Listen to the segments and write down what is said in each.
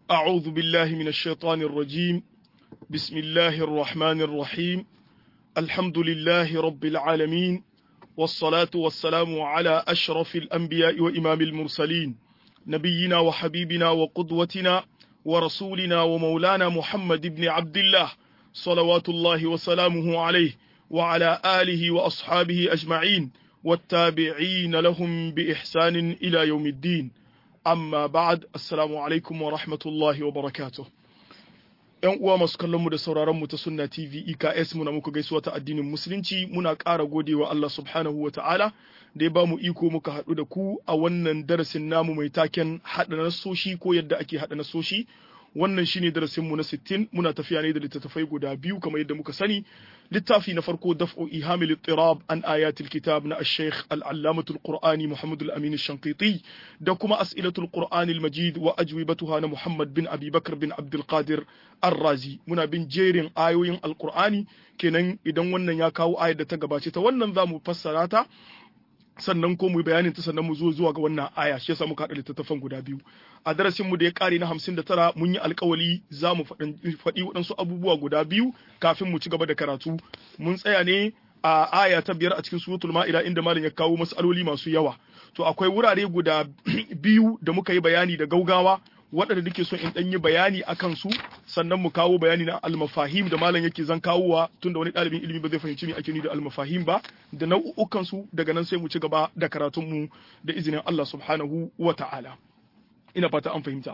أعوذ بالله من الشيطان الرجيم بسم الله الرحمن الرحيم الحمد لله رب العالمين والصلاة والسلام على أشرف الأنبياء وإمام المرسلين نبينا وحبيبنا وقدوتنا ورسولنا ومولانا محمد بن عبد الله صلوات الله وسلامه عليه وعلى آله وأصحابه أجمعين والتابعين لهم بإحسان إلى يوم الدين amma ba'ad assalamu alaikum wa rahmatullahi wa barakatuh yan uwa masu kallon mu da sauraron mu ta sunna tv eks muna muku gaisuwa ta addinin musulunci muna ƙara godewa Allah subhanahu wa ta'ala da ya ba mu iko muka haɗu da ku a wannan darasin namu mai taken haɗa nasoshi ko yadda ake haɗa nasoshi wannan shine darasin mu na 60 muna tafiya ne da littattafai guda biyu kamar yadda muka sani littafi na farko daf'u ihamil ittirab an ayatil kitab na ash-shaykh al-allamatul qur'ani muhammad al-amin ash-shanqiti da kuma as'ilatul qur'ani al-majid wa ajwibatuha na muhammad bin abi bakr bin abdul qadir ar-razi muna bin jerin ayoyin al-qur'ani kenan idan wannan ya kawo ayar da ta gabace ta wannan zamu fassara ta sannan ko mu yi bayanin ta sannan mu zo zuwa ga wannan aya shi yasa muka haɗa littattafan guda biyu a darasin mu da ya kare na 59 mun yi alkawali za mu faɗi waɗansu abubuwa guda biyu kafin mu ci gaba da karatu mun tsaya ne a aya ta biyar a cikin suratul ma'ida inda malam ya kawo mas'aloli masu yawa to akwai wurare guda biyu da muka yi bayani da gaugawa waɗanda nake so in ɗan yi bayani a kansu sannan mu kawo bayani na almafahim da malam yake zan kawowa tunda wani ɗalibin ilimi ba zai fahimci me ake ni da almafahim ba da nau'ukan su daga nan sai mu ci gaba da karatun mu da izinin Allah subhanahu wa ta'ala ina fata an fahimta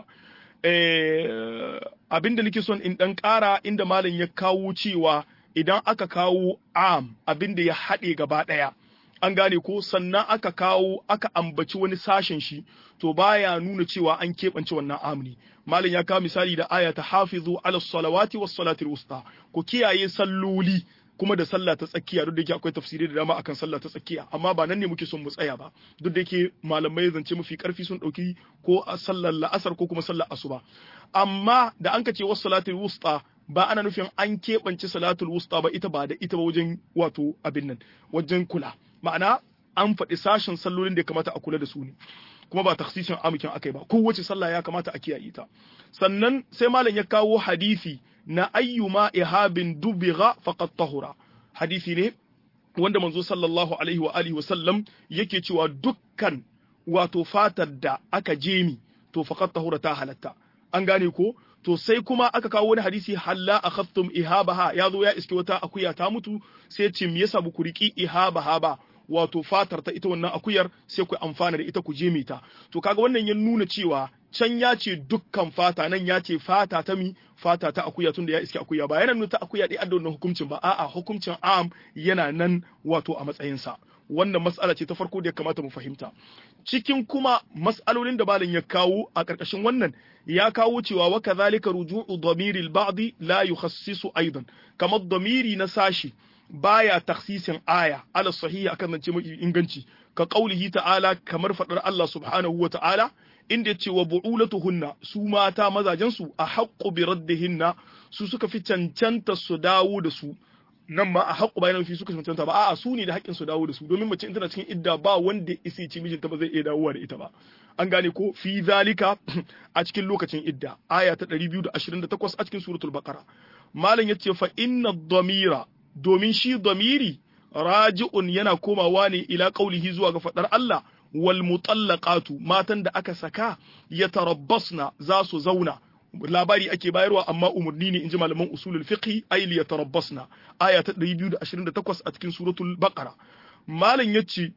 eh abinda nake son in ɗan ƙara inda malam ya kawo cewa idan aka kawo am abinda ya haɗe gaba ɗaya an gane ko sannan aka kawo aka ambaci wani sashen shi to baya nuna cewa an keɓance wannan amni malam ya kawo misali da aya ta hafizu ala salawati was salatil wusta ku kiyaye salloli kuma da sallah ta tsakiya duk da yake akwai tafsiri da dama akan sallah ta tsakiya amma ba nan ne muke son mu tsaya ba duk da yake malamai zance mafi karfi sun dauki ko a sallar la'asar ko kuma sallar asuba amma da an ka ce was salatil wusta ba ana nufin an keɓance salatul wusta ba ita ba da ita ba wajen wato abin nan wajen kula ma'ana an faɗi sashen sallolin da ya kamata a kula da su ne kuma ba taksisin amukin akai ba kowace sallah ya kamata a kiyaye ta sannan sai malam ya kawo hadisi na ayyuma ihabin dubigha faqad tahura hadisi ne wanda manzo sallallahu alaihi wa alihi wa sallam yake cewa dukkan wato fatar da aka jemi to faqad tahura ta halatta an gane ko to sai kuma aka kawo wani hadisi halla akhaftum ihabaha ya zo ya iske wata akuya ta mutu sai ce me yasa ku riki ihabaha ba wato fatar ta ita wannan akuyar sai ku amfana da ita ku jeme ta to kaga wannan ya nuna cewa can ya ce dukkan fata nan ya ce fata ta mi fata ta akuya tunda ya iske akuya ba yana nuna ta akuya dai adda wannan hukuncin ba a'a hukuncin am yana nan wato a matsayinsa wannan mas'ala ce ta farko da ya kamata mu fahimta cikin kuma mas'alolin da malam ya kawo a ƙarƙashin wannan ya kawo cewa wa kadhalika ruju'u dhamiri al-ba'd la yukhassisu aidan kamar dhamiri na sashi baya taksisin aya ala sahihi akan zance mai inganci ka qaulihi ta'ala kamar fadar Allah subhanahu wa ta'ala inda yace wa bu'ulatuhunna su mata mazajen su a haqqu bi raddihinna su suka fi cancanta su dawo da su nan ma a haƙu bayan fi suka cancanta ba a'a su ne da haƙƙin su dawo da su domin mace in tana cikin idda ba wanda isi ci mijinta ba zai iya dawowa da ita ba an gane ko fi zalika a cikin lokacin idda aya ta 228 a cikin suratul baqara malam yace fa inna dhamira domin shi dhamiri raji'un yana komawa ne ila qaulihi zuwa ga fadar Allah wal mutallaqatu matan da aka saka yatarabbasna za su zauna labari ake bayarwa amma umarni ne inji malaman usulul fiqh ay li yatarabbasna aya ta 228 a cikin suratul baqara malam yace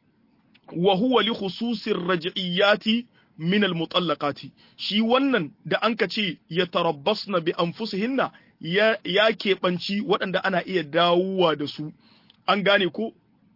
wa huwa li khususir raj'iyati min al mutallaqati shi wannan da anka ce yatarabbasna bi anfusihinna ya ya keɓanci waɗanda ana iya dawowa da su an gane ko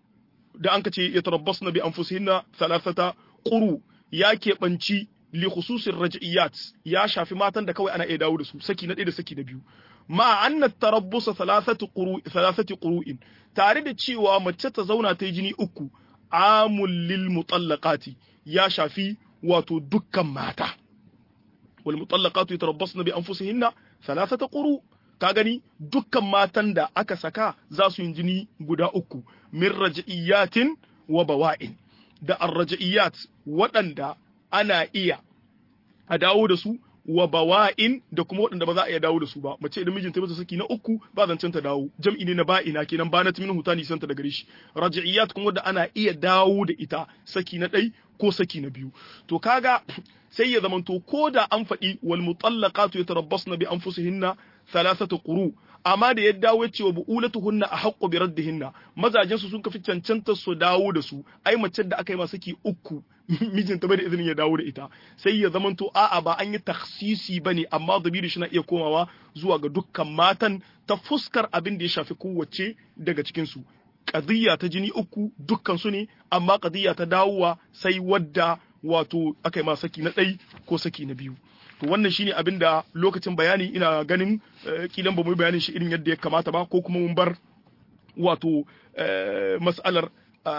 da anka ce yatarabbasna bi anfusihinna thalathata quru ya keɓanci li khususin raj'iyat ya shafi matan da kawai ana iya dawo da su saki na ɗaya da saki na biyu ma anna tarabbusa thalathati quru thalathati quru'in tare da cewa mace ta zauna ta yi jini uku amul lil mutallaqati ya shafi wato dukkan mata wal mutallaqatu yatarabbasna bi anfusihinna thalathata quru ka gani dukkan matan da aka saka za su yi jini guda uku min raj'iyatin wa bawa'in da arraj'iyat waɗanda ana iya a dawo da su wa bawa'in da kuma waɗanda ba za a iya dawo da su ba mace idan mijinta mata saki na uku ba zancen ta dawo jam'i ne na ba'ina kenan ba na timin hutani santa da gare shi raj'iyat kuma wanda ana iya dawo da ita saki na ɗai ko saki na biyu to kaga sai ya zamanto ko da an faɗi wal mutallaqatu yatarabbasna bi anfusihinna thalathatu quru amma da ya dawo ya ce wa bu'ulatuhunna a haqqu bi raddihinna mazajen su sun kafi cancanta su dawo da su ai mace da aka yi masa saki uku mijinta bai da izinin ya dawo da ita sai ya zamanto a'a ba an yi taksisi bane amma dabiri shi na iya komawa zuwa ga dukkan matan ta fuskar abin da ya shafi kowace daga cikin su qadiyya ta jini uku dukkan su ne amma qadiyya ta dawowa sai wadda wato aka yi ma saki na ɗai ko saki na biyu to wannan shine abin da lokacin bayani ina ganin kilan ba mu bayanin shi irin yadda ya kamata ba ko kuma mun bar wato mas'alar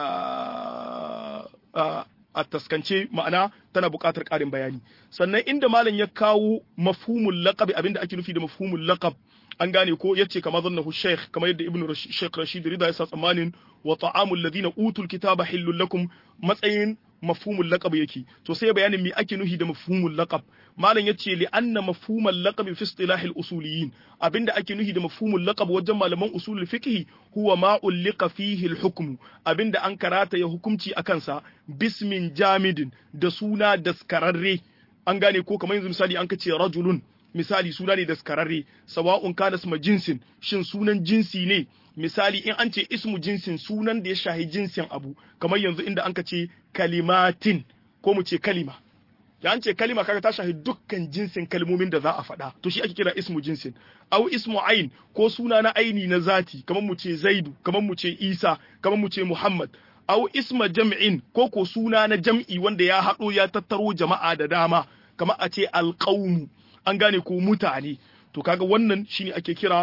a taskance ma'ana tana buƙatar ƙarin bayani sannan inda malam ya kawo mafhumul laqab abinda ake nufi da mafhumul laqab an gane ko yace kama zannahu sheikh kamar yadda ibnu sheikh rashid rida ya sa tsammanin wa ta'amul ladina utul kitaba hillul lakum matsayin mafhumul laqab yake to sai bayanin me ake nuhi da mafhumul laqab malam yace li anna mafhumul laqab fi istilah al usuliyin abinda ake nuhi da mafhumul laqab wajen malaman usulul fiqh huwa ma ulqa fihi al hukm abinda an karata ya hukunci akan sa bismin jamidin da suna daskararre an gane ko kamar yanzu misali an kace rajulun misali suna ne daskararre sawa'un kana isma jinsin shin sunan jinsi ne misali in an ce ismu jinsin sunan da ya shahi jinsin abu kamar yanzu inda an ka ce kalimatin ko mu ce kalima ya an ce kalima kaga ta shahi dukkan jinsin kalmomin da za a faɗa to shi ake kira ismu jinsin au ismu ain ko suna na aini na zati kamar mu ce zaidu kamar mu ce isa kamar mu ce muhammad au isma jam'in ko ko suna na jam'i wanda ya haɗo ya tattaro jama'a da dama kamar a ce alqaumu an gane ko mutane to kaga wannan shine ake kira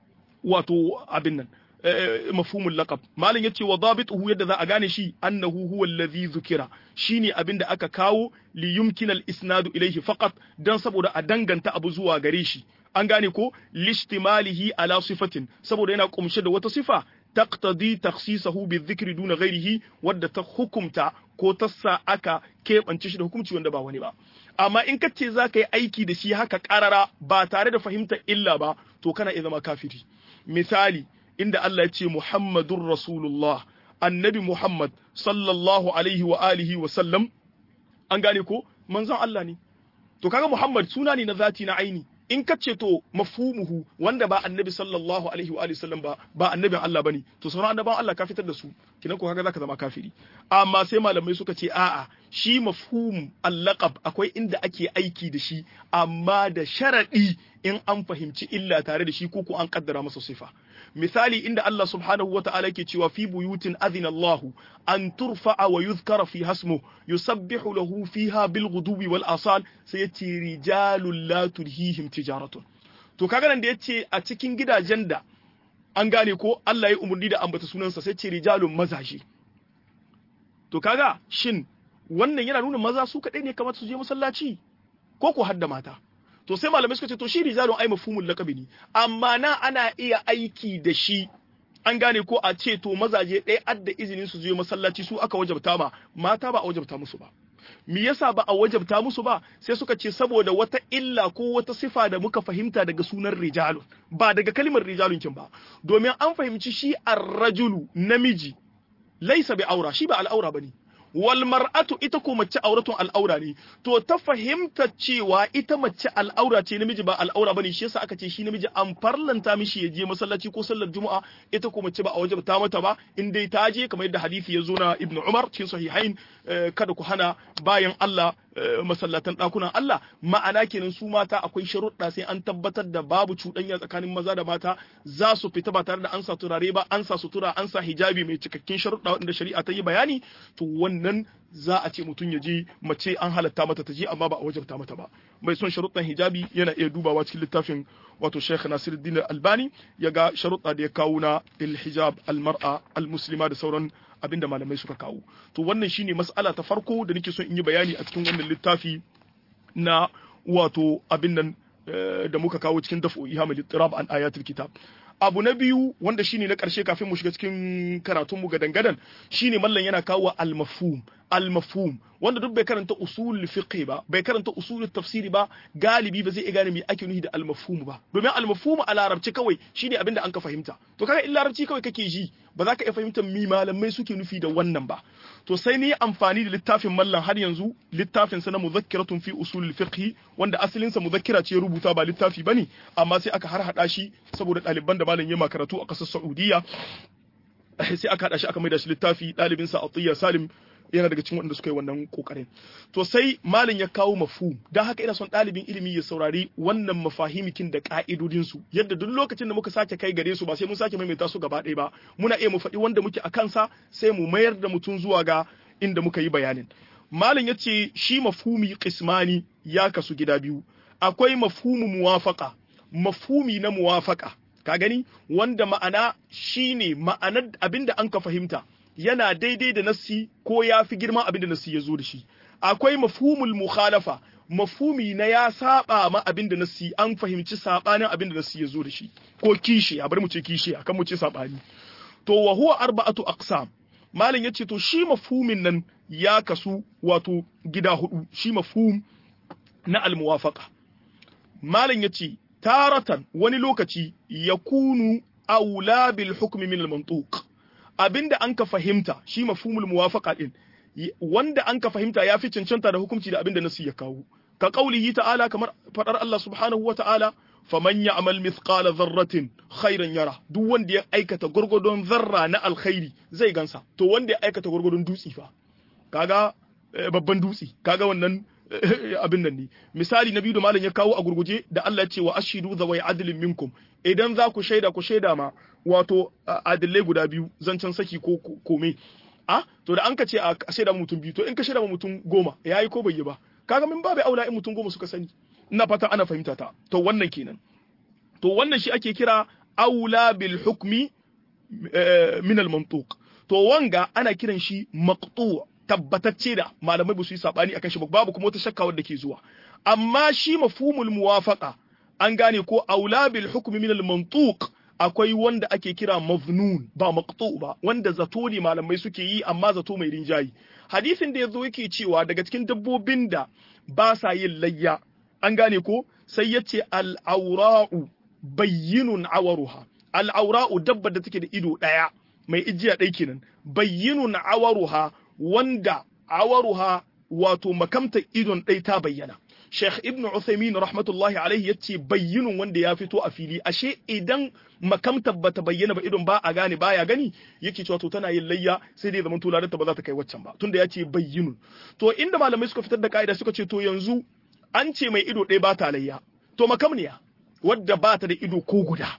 wato abin nan mafhumul laqab malam yace wa dabituhu yadda za a gane shi annahu huwa allazi zukira shine abin da aka kawo li yumkina al isnadu ilayhi faqat dan saboda a danganta abu zuwa gare shi an gane ko lishtimalihi ala sifatin saboda yana kumshe da wata sifa taqtadi takhsisahu bizikri duna ghairihi wadda ta hukumta ko ta sa aka keɓance shi da hukunci wanda ba wani ba amma in ka ce za ka yi aiki da shi haka ƙarara ba tare da fahimtar illa ba to kana iya zama kafiri misali inda Allah ya ce Muhammadun Rasulullah annabi Muhammad sallallahu alaihi wa alihi wa sallam an gane ko manzon Allah ne to kaga Muhammad suna ne na zati na aini in ka ce to mafhumuhu wanda ba annabi sallallahu alaihi wa alihi sallam ba ba annabin Allah bane to sauran annaban Allah ka fitar da su kinan ko kaga zaka zama kafiri amma sai malamai suka ce a'a shi mafhum al-laqab akwai inda ake aiki da shi amma da sharadi in an fahimci illa tare da shi ko ko an kaddara masa sifa misali inda Allah subhanahu wa ta'ala ke cewa fi buyutin adhina Allah an turfa'a wa yuzkara fi hasmu yusabbihu lahu fiha bil ghudubi wal asal sai yace rijalul la tulhihim tijaratun to kaga nan da yace a cikin gidajen da an gane ko Allah ya umurni da ambata sunansa sai ce rijalun mazaje to kaga shin wannan yana nuna maza su kadai ne kamar su je masallaci ko ko hadda mata to sai malamai suka ce to shi rijalun ai mafhumul laqabi ne amma na ana iya aiki da shi an gane ko a ce to mazaje ɗaya adda izinin su je masallaci su aka wajabta ma mata ba a wajabta musu ba me yasa ba a wajabta musu ba sai suka ce saboda wata illa ko wata sifa da muka fahimta daga sunan rijalun ba daga kalmar rijalun kin ba domin an fahimci shi ar-rajulu namiji laisa bi aura shi ba al'aura bane wal mar'atu ita ko mace auratun al'aura ne to ta fahimta cewa ita mace al'aura ce namiji ba al'aura bane shi yasa aka ce shi namiji an farlanta mishi ya je masallaci ko sallar juma'a ita ko mace ba a wajabta mata ba in dai ta je kamar yadda hadisi ya zo na ibnu umar cikin sahihain kada ku hana bayan Allah masallatan ɗakunan Allah ma'ana kenan su mata akwai sharuɗa sai an tabbatar da babu cuɗanya tsakanin maza da mata za su fita ba tare da an sa turare ba an sa sutura an sa hijabi mai cikakken sharuɗa wanda shari'a ta yi bayani to wannan za a ce mutum ya je mace an halatta mata ta je amma ba a wajabta mata ba mai son sharuɗan hijabi yana iya dubawa cikin littafin wato Sheikh Nasiruddin Albani ya ga sharuɗa da ya kawo na il-hijab al-mar'a al-muslima da sauran abinda malamai suka kawo to wannan shine mas'ala ta farko da nake son in yi bayani a cikin wannan littafi na wato abin nan da muka kawo cikin dafu ihamul ittirab an ayatul kitab abu na biyu wanda shine na ƙarshe kafin mu shiga cikin karatun mu gadan gadan shine mallan yana kawo al-mafhum al-mafhum wanda duk bai karanta usul fiqh ba bai karanta usul tafsiri ba galibi ba zai iya gane me ake nufi da al-mafhum ba domin al-mafhum a larabci kawai shine abinda an ka fahimta to kaga in larabci kawai kake ji ba za ka iya fahimtar mi malamai suke nufi da wannan ba to sai ni amfani da littafin mallan har yanzu littafin sa na muzakkiratun fi usul fiqh wanda asalin sa muzakkira ce rubuta ba littafi bane amma sai aka har hada shi saboda ɗaliban da malam ya karatu a ƙasar Saudiya sai aka haɗa shi aka maida shi littafi ɗalibin sa Atiyya Salim yana daga cikin waɗanda suka yi wannan kokarin to sai malin ya kawo mafhum dan haka ina son ɗalibin ilimi ya saurari wannan mafahimikin da ka'idodin su yadda duk lokacin da muka sake kai gare su ba sai mun sake maimaita su gaba ɗaya ba muna iya mu faɗi wanda muke a kansa sai mu mayar da mutum zuwa ga inda muka yi bayanin malin ya ce shi mafhumi qismani ya kasu gida biyu akwai mafhumu muwafaqa mafhumi na muwafaqa ka gani wanda ma'ana shine ma'anar abinda an ka fahimta yana daidai da nassi ko ya fi girman abinda nassi ya zo da shi akwai mafhumul mukhalafa mafhumi na ya saba ma abinda nassi an fahimci sabanin abinda nassi ya zo da shi ko kishi a bar mu ce kishi akan mu ce sabani to wa huwa arba'atu aqsam malam yace to shi mafhumin nan ya kasu wato gida hudu shi mafhum na al-muwafaqa malam yace taratan wani lokaci ya kunu aula bil hukmi min al-mantuq abinda an ka fahimta shi mafhumul muwafaqa din wanda an ka fahimta ya fi cancanta da hukunci da abinda nasu ya kawo ka qaulihi ta'ala kamar fadar Allah subhanahu wa ta'ala faman ya'mal mithqala dharratin khairan yara duk wanda ya aikata gurgudun zarra na alkhairi zai gansa to wanda ya aikata gurgudun dutsi fa kaga babban dutsi kaga wannan abin nan ne misali na biyu da malam ya kawo a gurguje da Allah ya ce wa ashidu zawai adlin minkum idan za ku shaida ku shaida ma wato adillai guda biyu zancen saki ko kome a to da an ka ce a shaida mutum biyu to in ka shaida ma mutum goma yayi ko bai yi ba kaga min babu aula in mutum goma suka sani ina fata ana fahimta ta to wannan kenan to wannan shi ake kira aula bil hukmi min al mantuq to wanga ana kiran shi maqtu' tabbatacce da malamai ba su yi sabani akan shi babu kuma wata shakka wadda ke zuwa amma shi mafhumul muwafaqa an gane ko aula bil hukmi min al mantuq akwai wanda ake kira maznun ba maqtu ba wanda zato ne malamai suke yi amma zato mai rinjayi hadisin da yazo yake cewa daga cikin dabbobin da ba sa yin layya an gane ko sai yace al aura'u bayyinun awaruha al aura'u dabbar da take da ido daya mai ijiya ɗai kenan bayyinun awaruha wanda awaruha wato makamta idon ɗai ta bayyana Sheikh Ibn Uthaymeen rahmatullahi alaihi yace bayyinun wanda ya fito a fili ashe idan makamta bata bayyana ba idon ba a gane baya gani yake cewa to tana yin layya sai dai zaman tularinta ba za ta kai waccan ba tunda yace bayyinun to inda malamai suka fitar da ka'ida suka ce to yanzu an ce mai ido ɗaya ba ta layya to makamniya wadda ba ta da ido ko guda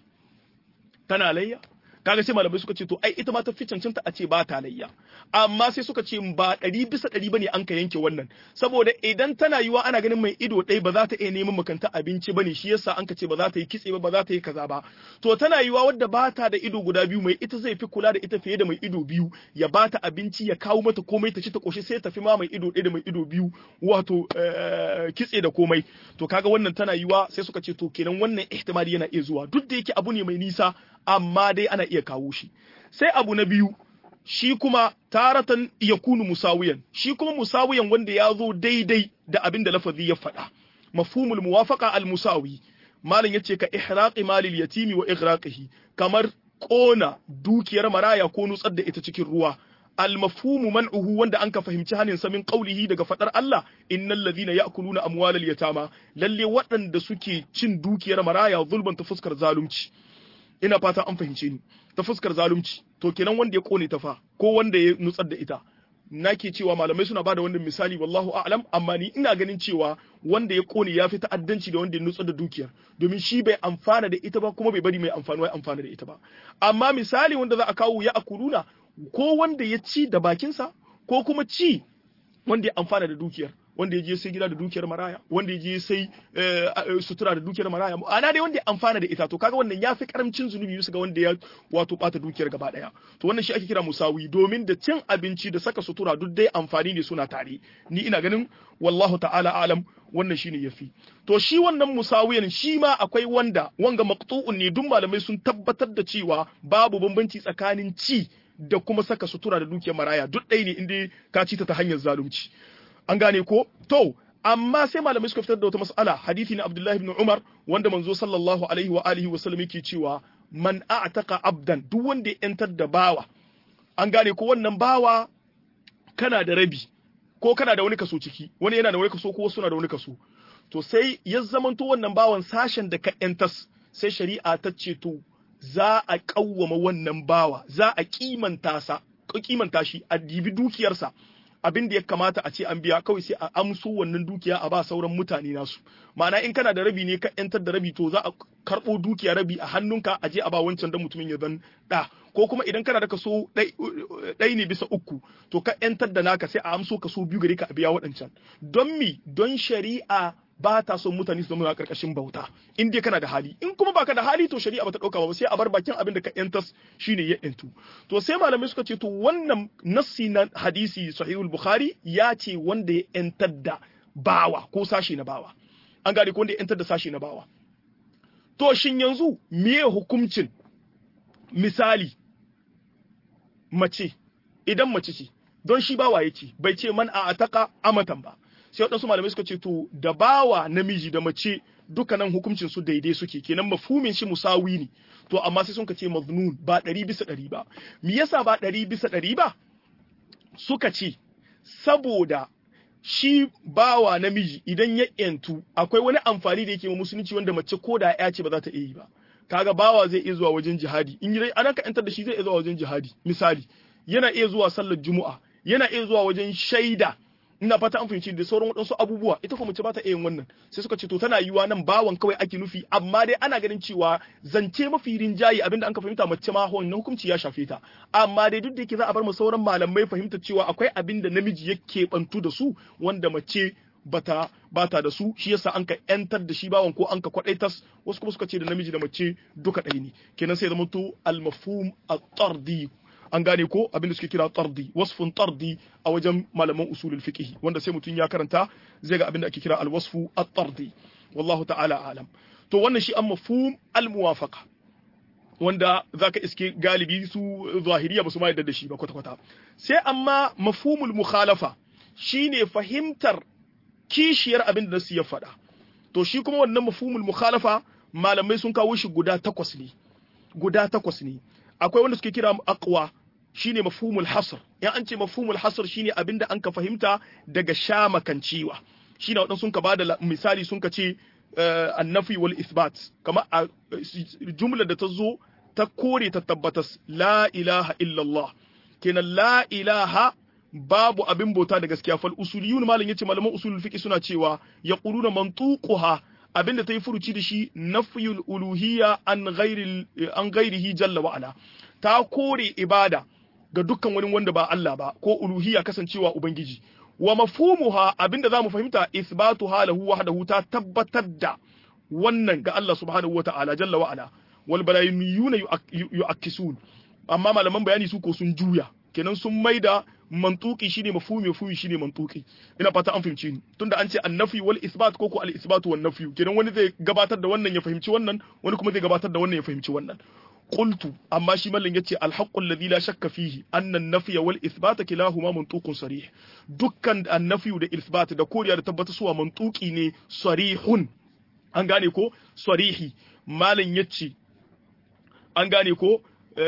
tana layya kaga sai malamai suka ce to ai ita ma ta fi cancanta a ce ba ta layya amma sai suka ce ba ɗari bisa ɗari bane an ka yanke wannan saboda idan tana yiwa ana ganin mai ido ɗaya ba za ta iya neman makanta abinci bane shi yasa an ka ce ba za ta yi kitse ba ba za ta yi kaza ba to tana yiwa wadda ba ta da ido guda biyu mai ita zai fi kula da ita fiye da mai ido biyu ya ba ta abinci ya kawo mata komai ta ci ta koshi sai ta fi ma mai ido ɗaya da mai ido biyu wato kitse da komai to kaga wannan tana yiwa sai suka ce to kenan wannan ihtimali yana iya zuwa duk da yake abu ne mai nisa amma dai ana iya kawo shi sai abu na biyu shi kuma taratan ya kunu musawiyan shi kuma musawiyan wanda ya zo daidai da abin da lafazi ya faɗa mafhumul muwafaqa al musawi malam yace ka ihraqi malil yatimi wa ighraqihi kamar kona dukiyar maraya ko nutsar da ita cikin ruwa al mafhumu man'uhu wanda an ka fahimci hanin sa min qawlihi daga fadar Allah innal ladhina ya'kuluna amwalal yatama lalle waɗanda suke cin dukiyar maraya zulman ta fuskar zalunci ina fata an fahimce ni ta fuskar zalunci to kenan wanda ya kone ta fa ko wanda ya nutsar da ita nake cewa malamai suna bada wannan misali wallahu a'lam amma ni ina ganin cewa wanda ya kone ya fi ta'addanci da wanda ya nutsar da dukiyar domin shi bai amfana da ita ba kuma bai bari mai amfani wai amfana da ita ba amma misali wanda za a kawo ya akuluna ko wanda ya ci da bakinsa ko kuma ci wanda ya amfana da dukiyar wanda ya je sai gida da dukiyar maraya wanda ya je sai sutura da dukiyar maraya ana dai wanda ya amfana da ita to kaga wannan ya fi karamcin zunubi bisa ga wanda ya wato bata dukiyar gaba daya to wannan shi ake kira musawi domin da cin abinci da saka sutura duk dai amfani ne suna tare ni ina ganin wallahu ta'ala alam wannan shine yafi to shi wannan musawiyan shi ma akwai wanda wanga maqtu'un ne duk malamai sun tabbatar da cewa babu bambanci tsakanin ci da kuma saka sutura da dukiyar maraya duk ɗaya ne inda ka ci ta ta hanyar zalunci an gane ko to amma sai malamai suka fitar da wata mas'ala hadisi na Abdullahi ibn Umar wanda manzo sallallahu alaihi wa alihi wa sallam yake cewa man a'taqa abdan duk wanda ya yantar da bawa an gane ko wannan bawa kana da rabi ko kana da wani kaso ciki wani yana da wani kaso ko wasu na da wani kaso to sai ya zamanto wannan bawan sashen da ka yantas sai shari'a ta ce to za a kawwama wannan bawa za a kimanta sa kimanta shi a dibi dukiyarsa abin da ya kamata a ce an biya kawai sai a amso wannan dukiya a ba sauran mutane nasu ma'ana in kana da rabi ne ka yantar da rabi to za a karɓo dukiya rabi a hannunka a je a ba wancan dan mutumin ya zan da ko kuma idan kana da kaso ɗai ne bisa uku to ka yantar da naka sai a amso kaso biyu gare ka a biya waɗancan don mi don shari'a ba ta son mutane su zama a ƙarƙashin bauta in dai kana da hali in kuma baka da hali to shari'a bata ɗauka ba sai a bar bakin abin da ka yantas shine ya yantu to sai malamai suka ce to wannan nassi na hadisi sahihul bukhari ya ce wanda ya yantar da bawa ko sashi na bawa an gane ko wanda ya yantar da sashi na bawa to shin yanzu meye hukuncin misali mace idan mace ce don shi bawa yake bai ce man a ataka amatan ba sai waɗansu malamai suka ce to da bawa namiji da mace dukkanin hukuncin su daidai suke kenan mafhumin shi musawi ne to amma sai sun ka ce maznun ba ɗari bisa ɗari ba me yasa ba ɗari bisa ɗari ba suka ce saboda shi bawa namiji idan ya yantu akwai wani amfani da yake ma musulunci wanda mace ko da ya ce ba za ta iya yi ba kaga bawa zai iya zuwa wajen jihadi in yi ana ka yantar da shi zai iya zuwa wajen jihadi misali yana iya zuwa sallar juma'a yana iya zuwa wajen shaida ina fata an fahimci da sauran waɗansu abubuwa ita kuma mace ba ta iya yin wannan sai suka ce to tana yiwa nan bawan kawai ake nufi amma dai ana ganin cewa zance mafi rinjaye abinda an ka fahimta mace ma wannan hukunci ya shafe ta amma dai duk da yake za a bar mu sauran malamai fahimta cewa akwai abin da namiji yake bantu da su wanda mace bata bata da su shi yasa an ka yantar da shi bawan ko an ka kwadaitas wasu kuma suka ce da namiji da mace duka ɗaya ne kenan sai zama to al-mafhum at-tardi an gane ko abin da suke kira tardi wasfun tardi a wajen malaman usulul fiqh wanda sai mutum ya karanta zai ga abin da ake kira al-wasfu at-tardi wallahu ta'ala alam to wannan shi an mafhum al-muwafaqa wanda zaka iske galibi su zahiriya ba su ma yadda da shi ba kwata kwata sai amma mafhumul mukhalafa shine fahimtar kishiyar abin da nasu ya faɗa to shi kuma wannan mafhumul mukhalafa malamai sun kawo shi guda takwas ne guda takwas ne akwai wanda suke kira aqwa shine mafhumul hasr in an ce mafhumul hasr shine abinda an ka fahimta daga shamakancewa shine wadan sun ka bada misali sun ka ce annafi wal isbat kama a jumla da ta zo ta kore ta tabbatas la ilaha illallah kenan la ilaha babu abin bauta da gaskiya fal usuliyun malam yace malaman usulul fiqh suna cewa yaquluna mantuquha abinda ta yi furuci da shi nafiyul uluhiyya an ghairi an ghairihi jalla wa ala ta kore ibada ga dukkan wani wanda ba Allah ba ko uluhiyya kasancewa ubangiji wa mafhumuha abinda zamu fahimta isbatu halahu wahdahu ta tabbatar da wannan ga Allah subhanahu wa ta'ala jalla wa ala wal balayiniyuna yu'akkisun amma malaman bayani su ko sun juya kenan sun maida mantuki shine mafhumi mafhumi shine mantuki ina fata an fahimci ni tunda an ce annafi wal isbat ko ko al isbat wan nafi kenan wani zai gabatar da wannan ya fahimci wannan wani kuma zai gabatar da wannan ya fahimci wannan qultu amma shi mallan yace al haqqu alladhi la shakka fihi anna an-nafy wal isbat kilahuma mantuqun sarih dukkan an-nafy da isbat da koriya da tabbata suwa mantuki ne sarihun an gane ko sarihi mallan yace an gane ko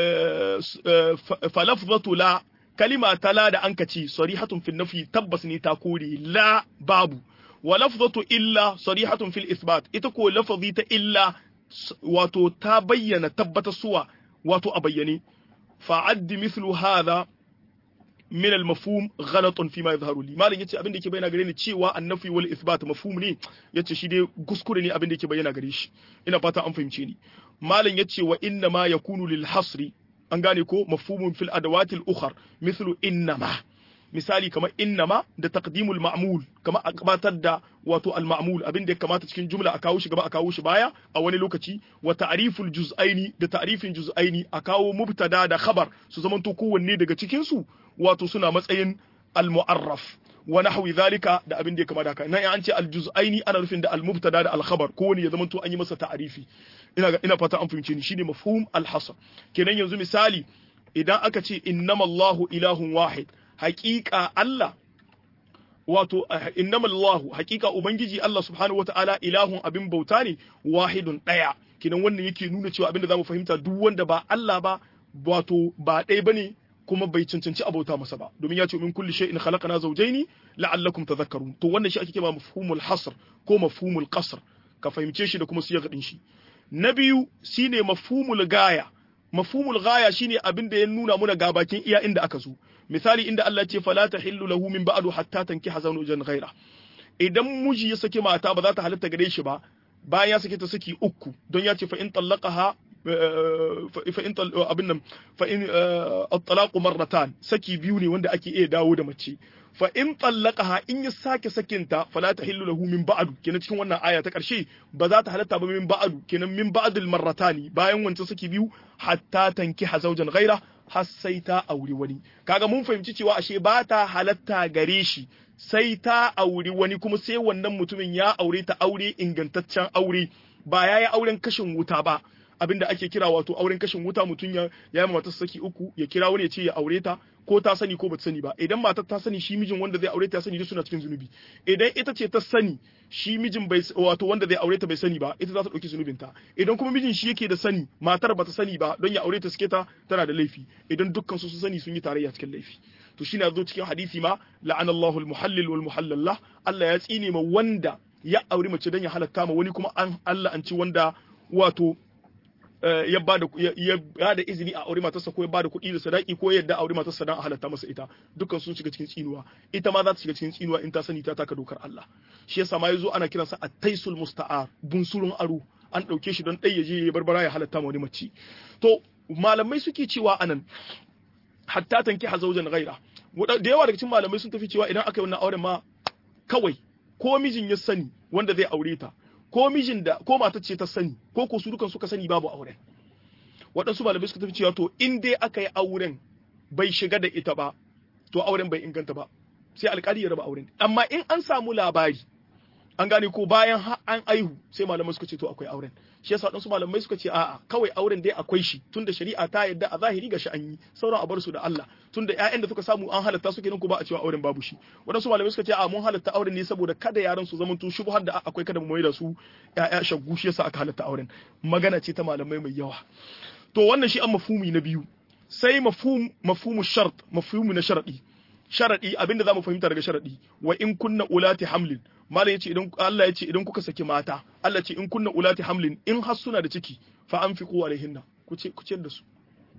falafzatu la kalima ta la da an kaci sarihatun fil nafi tabbas ne ta kore la babu wa lafzatu illa sarihatun fil isbat ita ko lafazi ta illa wato ta bayyana tabbata suwa wato a bayyane fa'addi mithlu hadha min al-mafhum ghalatun fi ma yadhharu li malin yace abin da yake bayyana gare ni cewa annafi wal isbat mafhum ne yace shi dai kuskure ne abin da yake bayyana gare shi ina fata an fahimce ni malin yace wa inna ma yakunu lil hasri an gane ko mafhumun fil adawati al-ukhar mithlu innama misali kamar innama da taqdimul ma'mul kamar a gabatar da wato al-ma'mul abin da ya kamata cikin jumla a kawo shi gaba a kawo shi baya a wani lokaci wa ta'riful juz'aini da ta'rifin juz'aini a kawo mubtada da khabar su zamanto kowanne daga cikin su wato suna matsayin al-mu'arraf wa nahwi zalika da abin da ya kama da haka nan an ce al-juz'aini ana nufin da al-mubtada da al-khabar kowanne ya zamanto an yi masa ta'rifi ina ina fata an fahimce ni shine mafhum al-hasr kenan yanzu misali idan aka ce innamallahu ilahun wahid haƙiƙa Allah wato innamallahu haƙiƙa ubangiji Allah subhanahu wataala ilahun abin bauta ne wahidun ɗaya kinan wannan yake nuna cewa abin da zamu fahimta duk wanda ba Allah ba wato ba ɗaya bane kuma bai cancanci abauta masa ba domin ya ce min kulli shay'in khalaqna zawjayn la'allakum tadhakkarun to wannan shi ake kira mafhumul hasr ko mafhumul qasr ka fahimce shi da kuma siya gadin shi na biyu shine mafhumul gaya mafhumul gaya shine abin da ya nuna muna ga bakin iya inda aka zo misali inda Allah ce fala tahillu lahu min ba'du hatta tankiha zawjan ghaira idan miji ya saki mata ba za ta halatta gare shi ba bayan ya sake ta saki uku don ya ce fa in tallaqaha fa in abin nan fa in at-talaqu marratan saki biyu ne wanda ake iya dawo da mace fa in tallaqaha in ya sake sakinta fala tahillu lahu min ba'du kenan cikin wannan aya ta karshe ba za ta halatta ba min ba'du kenan min ba'dil marratani bayan wancan saki biyu hatta tankiha zawjan ghaira har sai ta auri wani kaga mun fahimci cewa ashe ba ta halatta gare shi sai ta auri wani kuma sai wannan mutumin ya aure ta aure ingantaccen aure ba ya yi auren kashin wuta ba abinda ake kira wato auren kashin wuta mutum ya ya yi matar saki uku ya kira wani ya ce ya aure ta ko ta sani ko bata sani ba idan matar ta sani shi mijin wanda zai aure ta ya sani duk suna cikin zunubi idan ita ce ta sani shi mijin bai wato wanda zai aure ta bai sani ba ita za ta dauki zunubin ta idan kuma mijin shi yake da sani matar bata sani ba don ya aure ta suke ta tana da laifi idan dukkan su su sani sun yi tarayya cikin laifi to shine zo cikin hadisi ma la'anallahu al-muhallil wal muhallallah Allah ya tsine ma wanda ya aure mace don ya halatta ma wani kuma an Allah an ci wanda wato ya ba da izini a aure matarsa ko ya ba da kuɗi da sadaki ko yadda aure matarsa don a halatta masa ita dukkan sun shiga cikin tsinuwa ita ma za ta shiga cikin tsinuwa in ta sani ta taka dokar Allah shi yasa ma yazo ana kiransa at-taisul musta'ar bunsurun aro an ɗauke shi don ɗai ya je ya barbara ya halatta ma wani mace to malamai suke cewa anan hatta tanki hazaujan ghaira da yawa daga cikin malamai sun tafi cewa idan aka yi wannan auren ma kawai ko mijin ya sani wanda zai aure ta ko mijin da ko matar ce ta sani ko ko su dukan suka sani babu auren waɗansu malamai suka tafi cewa to in dai aka yi auren bai shiga da ita ba to auren bai inganta ba sai alƙali ya raba auren amma in an samu labari an gane ko bayan an aihu sai malamai suka ce to akwai auren shi yasa waɗansu malamai suka ce a'a kawai auren dai akwai shi tunda shari'a ta yadda a zahiri ga shi an yi sauran a bar su da Allah tunda ƴaƴan da suka samu an halatta su kenan ko ba a cewa auren babu shi waɗansu malamai suka ce a mun halatta auren ne saboda kada yaran su zamanto shubhar da akwai kada mu mai da su ƴaƴa shaggu shi yasa aka halatta auren magana ce ta malamai mai yawa to wannan shi an mafhumi na biyu sai mafhum mafhumu shart mafhumu na sharadi sharadi abinda zamu fahimta daga sharadi wa in kunna ulati hamlin malam yace idan Allah yace idan kuka saki mata Allah ce in kunna ulati hamlin in har suna da ciki fa anfiqu alaihinna ku ce ku ciyar da su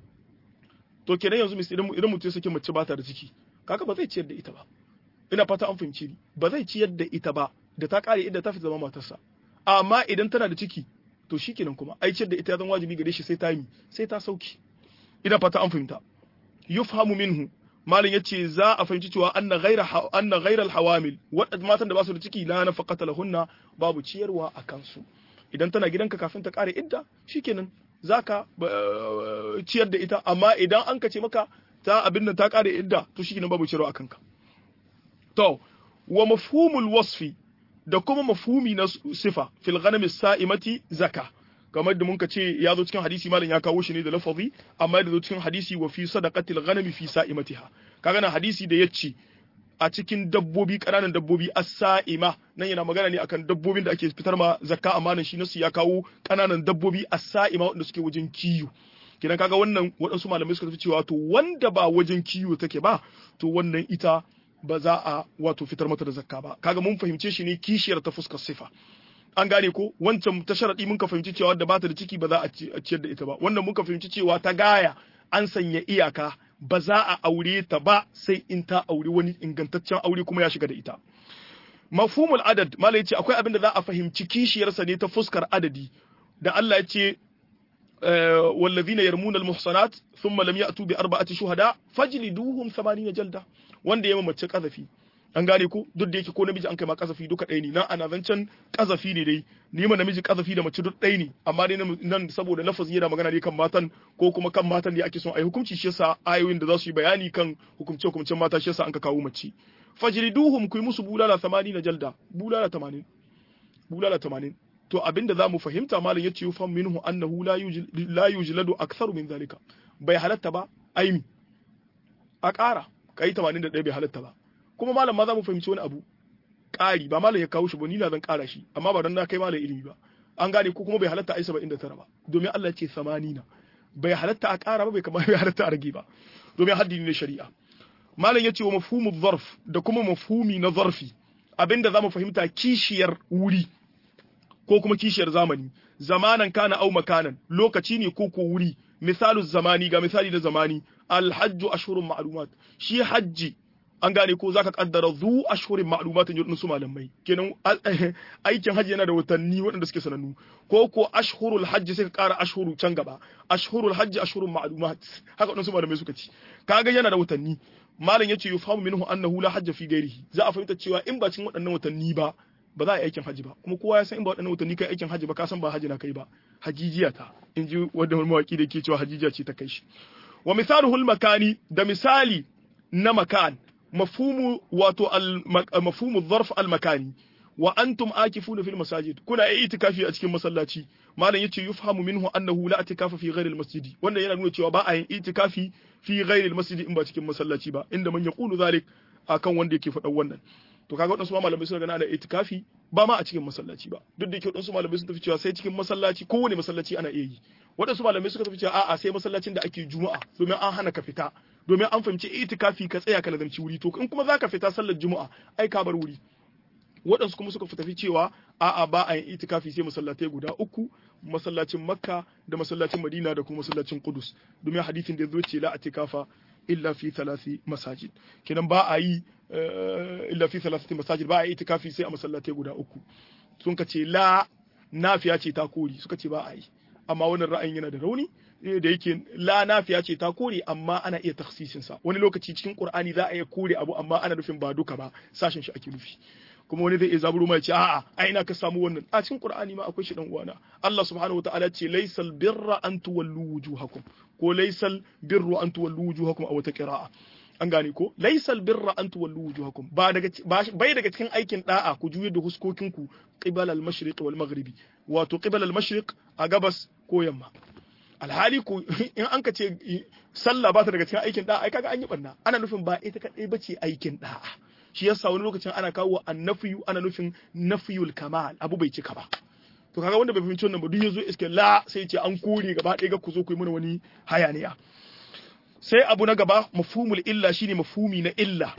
to kenan yanzu mis idan idan mutum ya saki mace ba ta da ciki kaga ba zai ciyar da ita ba ina fata an fahimci ni ba zai ciyar da ita ba da ta kare idda ta fi zama matarsa amma idan tana da ciki to shikenan kuma ai ciyar da ita ya zama wajibi gare shi sai ta yi sai ta sauki ina fata an fahimta yufhamu minhu malin yace za a fahimci cewa anna ghaira anna ghaira alhawamil wadanda matan da ba su da ciki la nafaqata lahunna babu ciyarwa a kansu idan tana gidanka kafin ta kare idda shikenan zaka ciyar da ita amma idan an kace maka ta abin nan ta kare idda to shikenan babu ciyarwa a kanka to wa mafhumul wasfi da kuma mafhumi na sifa fil ghanami sa'imati zaka kamar da muka ce ya zo cikin hadisi malam ya kawo shi ne da lafazi amma da zo cikin hadisi wa fi sadaqatil ghanami fi sa'imatiha kaga na hadisi da yace a cikin dabbobi kananan dabbobi as-sa'ima nan yana magana ne akan dabbobin da ake fitar ma zakka amanan shi nasu ya kawo kananan dabbobi as-sa'ima wanda suke wajen kiyo kidan kaga wannan waɗansu malamai suka tafi cewa to wanda ba wajen kiyo take ba to wannan ita ba za a wato fitar mata da zakka ba kaga mun fahimce shi ne kishiyar ta fuskar sifa an gane ko wancan ta sharadi mun ka fahimci cewa da bata da ciki ba za a ciyar da ita ba wannan mun ka fahimci cewa ta gaya an sanya iyaka ba za a aure ta ba sai in ta aure wani ingantaccen aure kuma ya shiga da ita mafhumul adad mala yace akwai abin da za a fahimci kishiyarsa ne ta fuskar adadi da Allah ya ce والذين يرمون المحصنات ثم لم يأتوا بأربعة شهداء فاجلدوهم ثمانين جلدة wanda ya mace kazafi an gane ko duk da yake ko namiji an kai ma kazafi duka ɗaya ne nan ana zancen kazafi ne dai ni ma namiji kazafi da mace duk ɗaya ne amma dai nan saboda lafazi yana magana ne kan matan ko kuma kan matan da ake son a yi hukunci shi yasa ayoyin da za su yi bayani kan hukumce hukumcen mata shi yasa an ka kawo mace fajriduhum ku yi musu bulala 80 na jalda bulala 80 bulala 80 to abinda zamu fahimta malam yace yufam minhu annahu la la yujladu aktharu min zalika bai halatta ba aimi a ƙara kai 81 bai halatta ba kuma malam ma za mu fahimci wani abu ƙari ba malam ya kawo shi ba ni na zan ƙara shi amma ba dan na kai malam ilimi ba an gane ko kuma bai halatta ai 79 ba domin Allah ce 80 bai halatta a ƙara ba bai kamar bai halatta a rage ba domin haddi ne shari'a malam yace wa mafhumu zarf da kuma mafhumi na zarfi abinda zamu fahimta kishiyar wuri ko kuma kishiyar zamani zamanan kana au makanan lokaci ne ko ko wuri misalu zamani ga misali na zamani alhajju ashhurun ma'lumat shi hajji an gane ko zaka kaddara zu ashhurin ma'lumatin yurdin su malamai kenan aikin hajji yana da watanni waɗanda suke sanannu ko ko ashhurul hajji sai ka ƙara ashhuru can gaba ashhurul hajji ashhurun ma'lumat haka waɗansu malamai suka ci kaga yana da watanni malam yace yufamu minhu annahu la hajja fi ghairihi za a fahimta cewa in ba cikin waɗannan watanni ba ba za a yi aikin hajji ba kuma kowa ya san in ba waɗannan watanni kai aikin hajji ba ka san ba hajji na kai ba hajijiya ta in ji wanda wani mawaki da ke cewa hajijiya ce ta kai shi wa misaluhul makani da misali na makan mafhumu wato mafhumu zarf al makani wa antum akifuna fil masajid kuna yi itikafi a cikin masallaci malam yace yufhamu minhu annahu la itikafa fi ghairi al masjid wannan yana nuna cewa ba a yin itikafi fi ghairi al masjid in ba cikin masallaci ba inda man yaqulu zalik akan wanda yake faɗan wannan to kaga wadansu malamai suna gana da itikafi ba ma a cikin masallaci ba duk da yake wadansu malamai sun tafi cewa sai cikin masallaci kowane masallaci ana iya yi wadansu malamai suka tafi cewa a'a sai masallacin da ake juma'a domin an hana ka fita domin an fahimci itikafi ka tsaya ka lazamci wuri to in kuma zaka fita sallar juma'a ai ka bar wuri waɗansu kuma suka tafi cewa a'a ba a yin itikafi sai masallatai guda uku masallacin makka da masallacin madina da kuma masallacin kudus domin hadisin da zo ce la atikafa illa fi thalathi masajid kenan ba a yi illa fi thalathati masajid ba a yi itikafi sai a masallatai guda uku sun ka ce la nafiya ce ta kori suka ce ba a yi amma wannan ra'ayin yana da rauni da yake la nafiya ce ta kore amma ana iya taksisin sa wani lokaci cikin qur'ani za a iya kore abu amma ana nufin ba duka ba sashen shi ake nufi kuma wani zai iya zaburo mai ce a'a a ina ka samu wannan a cikin qur'ani ma akwai shi dan uwana Allah subhanahu wataala ce laysal birra an tuwallu wujuhakum ko laysal birru an tuwallu wujuhakum a wata qira'a an gane ko laysal birra an tuwallu wujuhakum ba daga bai daga cikin aikin da'a ku juye da huskokinku qibal al-mashriq wal maghribi wato qibal al-mashriq a gabas ko yamma alhali ko in an ka ce sallah ba ta daga cikin aikin da'a ai kaga an yi banna ana nufin ba ita kadai bace aikin da'a shi yasa wani lokacin ana kawo annafiyu ana nufin nafiyul kamal abu bai cika ba to kaga wanda bai fahimci wannan ba duk yazo iske la sai ce an kore gaba ɗaya ga ku zo ku yi mana wani hayaniya sai abu na gaba mafhumul illa shine mafhumi na illa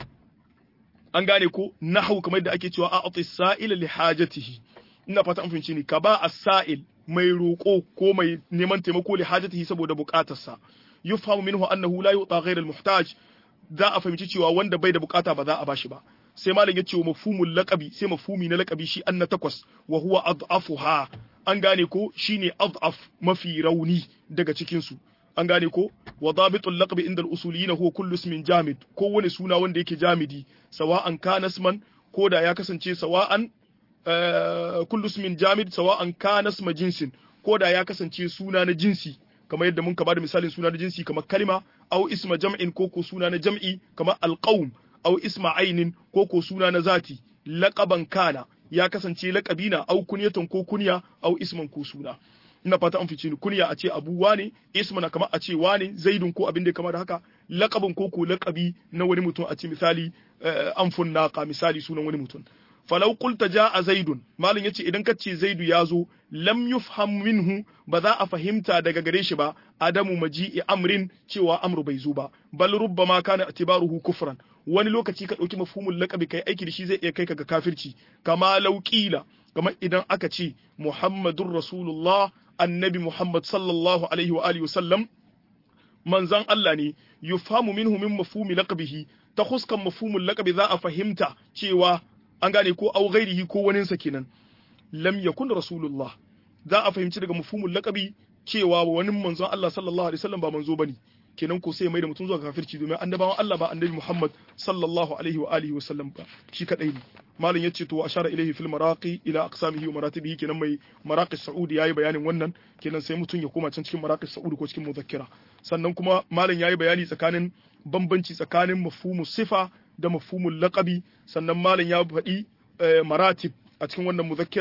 an gane ko nahwu kamar da ake cewa a'ti sa'ila li hajatihi ina fata an fahimci ni ka ba as-sa'il mai roƙo ko mai neman taimako li hajatihi saboda buƙatarsa yufhamu minhu annahu la yu'ta ghayra al-muhtaj za a fahimci cewa wanda bai da bukata ba za a bashi ba sai malam ya ce wa mafhumul laqabi sai mafhumi na laqabi shi an na takwas wa huwa adhafuha an gane ko shine adhaf mafi rauni daga cikin su an gane ko wa dabitul laqabi inda al-usuliyin huwa kullu ismin jamid ko wani suna wanda yake jamidi sawa'an kana isman ko da ya kasance sawa'an kullu ismin jamid sawa'an kana isma jinsin ko da ya kasance suna na jinsi kamar yadda mun ka bada misalin suna na jinsi kamar kalima au isma jam'in ko ko suna na jam'i kamar alqaum au isma ainin ko ko suna na zati laqaban kana ya kasance laqabi na au kunyatan ko kunya au isman ko suna ina fata an fice ni kunya a ce abu wane isma kamar a ce wane zaidun ko abin da kamar da haka laqabin ko ko laqabi na wani mutum a ce misali anfun naqa misali sunan wani mutum falau qulta jaa zaidun malin yace idan kace zaidu yazo lam yufham minhu ba za a fahimta daga gare shi ba adamu maji'i amrin cewa amru bai zo ba bal rubbama kana itibaruhu kufran wani lokaci ka dauki mafhumul laqabi kai aiki da shi zai iya kai ka ga kafirci kama lauqila kamar idan aka ce muhammadur rasulullah annabi muhammad sallallahu alaihi wa alihi wasallam manzan Allah ne yufhamu minhu min mafhumi laqabihi ta huskan mafhumul laqabi za a fahimta cewa an gane ko au ghairihi ko waninsa kenan lam yakun rasulullah za a fahimci daga mafhumul laqabi cewa wani manzon Allah sallallahu alaihi wasallam ba manzo bane kenan ko sai mai da mutum zuwa kafirci domin annabawan Allah ba annabi Muhammad sallallahu alaihi wa alihi wasallam ba shi kadai ne malam yace to ashara ilaihi fil maraqi ila aqsamihi wa maratibihi kenan mai maraqi saudi yayi bayanin wannan kenan sai mutum ya koma can cikin maraqi saudi ko cikin muzakkira sannan kuma malam yayi bayani tsakanin bambanci tsakanin mafhumu sifa da mafhumul laqabi sannan malam ya faɗi maratib a cikin wannan muzakkira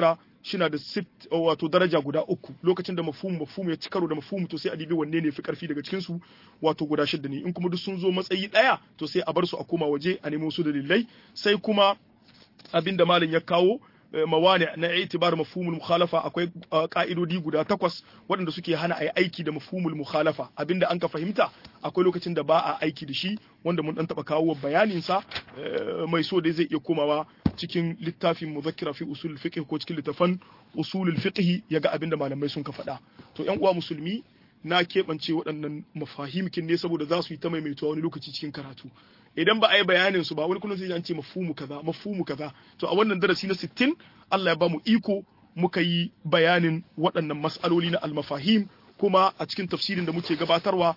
shina da sit wato daraja guda uku lokacin da mafhum mafhum ya ci karo da mafhum to sai a dibi wanne ne fi karfi daga cikin su wato guda shidda ne in kuma duk sun zo matsayi daya to sai a bar su a koma waje a nemo su dalilai sai kuma abinda malam ya kawo mawani na itibar mafhumul mukhalafa akwai ka'idodi guda takwas waɗanda suke hana a yi aiki da mafhumul mukhalafa abinda an ka fahimta akwai lokacin da ba a aiki da shi wanda mun dan taba kawo bayanin sa mai so dai zai iya komawa cikin littafin muzakkira fi usul fiqh ko cikin littafan usulul fiqh yaga abinda malamai sun ka faɗa to ƴan uwa musulmi na keɓance waɗannan mafahimkin ne saboda za su yi ta maimaituwa wani lokaci cikin karatu idan ba a yi bayanin su ba wani kullum sai an ce mafhumu kaza mafhumu kaza to a wannan darasi na 60 Allah ya ba mu iko muka yi bayanin waɗannan mas'aloli na almafahim kuma a cikin tafsirin da muke gabatarwa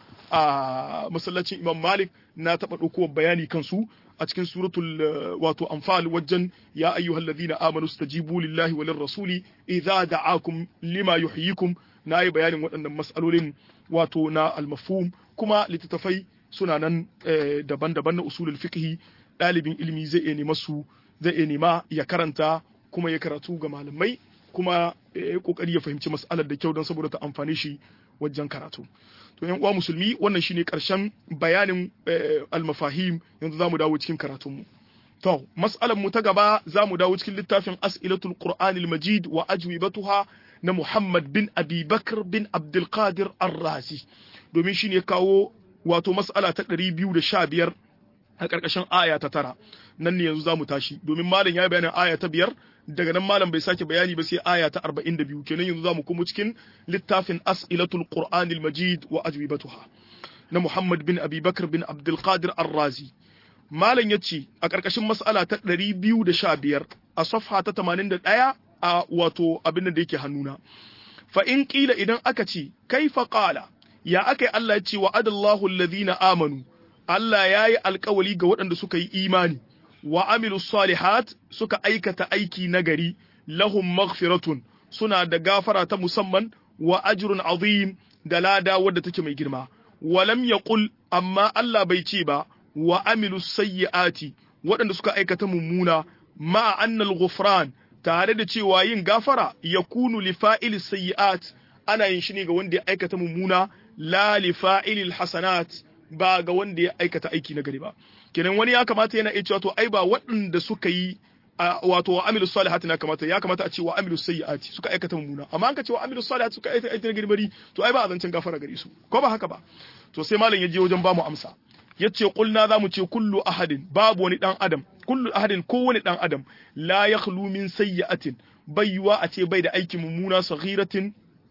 a masallacin Imam Malik na taɓa ɗauko bayani kansu a cikin suratul wato anfal wajen ya ayyuhal ladina amanu stajibu lillahi walir rasuli idza da'akum lima yuhyikum na yi bayanin waɗannan mas'alolin wato na almafhum kuma littattafai suna nan daban-daban na usulul fiqhi ɗalibin ilimi zai iya nema su zai iya nema ya karanta kuma ya karatu ga malamai kuma ya kokari ya fahimci mas'alar da kyau don saboda ta amfane shi wajen karatu to yan uwa musulmi wannan shine karshen bayanin almafahim yanzu zamu dawo cikin karatun mu to mas'alar mu ta gaba zamu dawo cikin littafin as'ilatul qur'anil majid wa ajwibatuha na Muhammad bin Abi Bakr bin Abdul Qadir Ar-Razi domin shine kawo wato mas'ala ta ɗari biyu da sha biyar a ƙarƙashin aya ta tara nan ne yanzu za mu tashi domin malam ya yi bayanin aya ta biyar daga nan malam bai sake bayani ba sai aya ta arba'in da biyu kenan yanzu za mu kuma cikin littafin as'ilatul qur'anil majid wa ajwibatuha na muhammad bin abi bakr bin abdul qadir ar-razi malam ya ce a ƙarƙashin mas'ala ta ɗari biyu da sha biyar a safha ta tamanin da ɗaya a wato abin da yake hannuna fa in ƙila idan aka ce kaifa qala ya aka yi Allah ya ce wa adallahu alladhina amanu Allah ya yi alkawali ga waɗanda suka yi imani wa amilu salihat suka aikata aiki nagari lahum maghfiratun suna da gafara ta musamman wa ajrun azim da lada wadda take mai girma wa lam yaqul amma Allah bai ce ba wa amilu sayyiati waɗanda suka aikata mummuna ma annal ghufran tare da cewa yin gafara yakunu li fa'ili sayyiat ana yin shi ne ga wanda ya aikata mummuna la li fa'ilil hasanat ba ga wanda ya aikata aiki na gari ba kenan wani ya kamata yana iya cewa to ai ba waɗanda suka yi wato wa amilu salihati na kamata ya kamata a ce wa amilu sayyiati suka aikata mummuna amma an ka ce wa amilu salihati suka aikata aiki na gari bari to ai ba a zancen gafara gare su ko ba haka ba to sai malam ya je wajen ba mu amsa yace kulna za mu ce kullu ahadin babu wani dan adam kullu ahadin kowane dan adam la yakhlu min sayyi'atin bayyuwa a ce bai da aiki mummuna saghiratin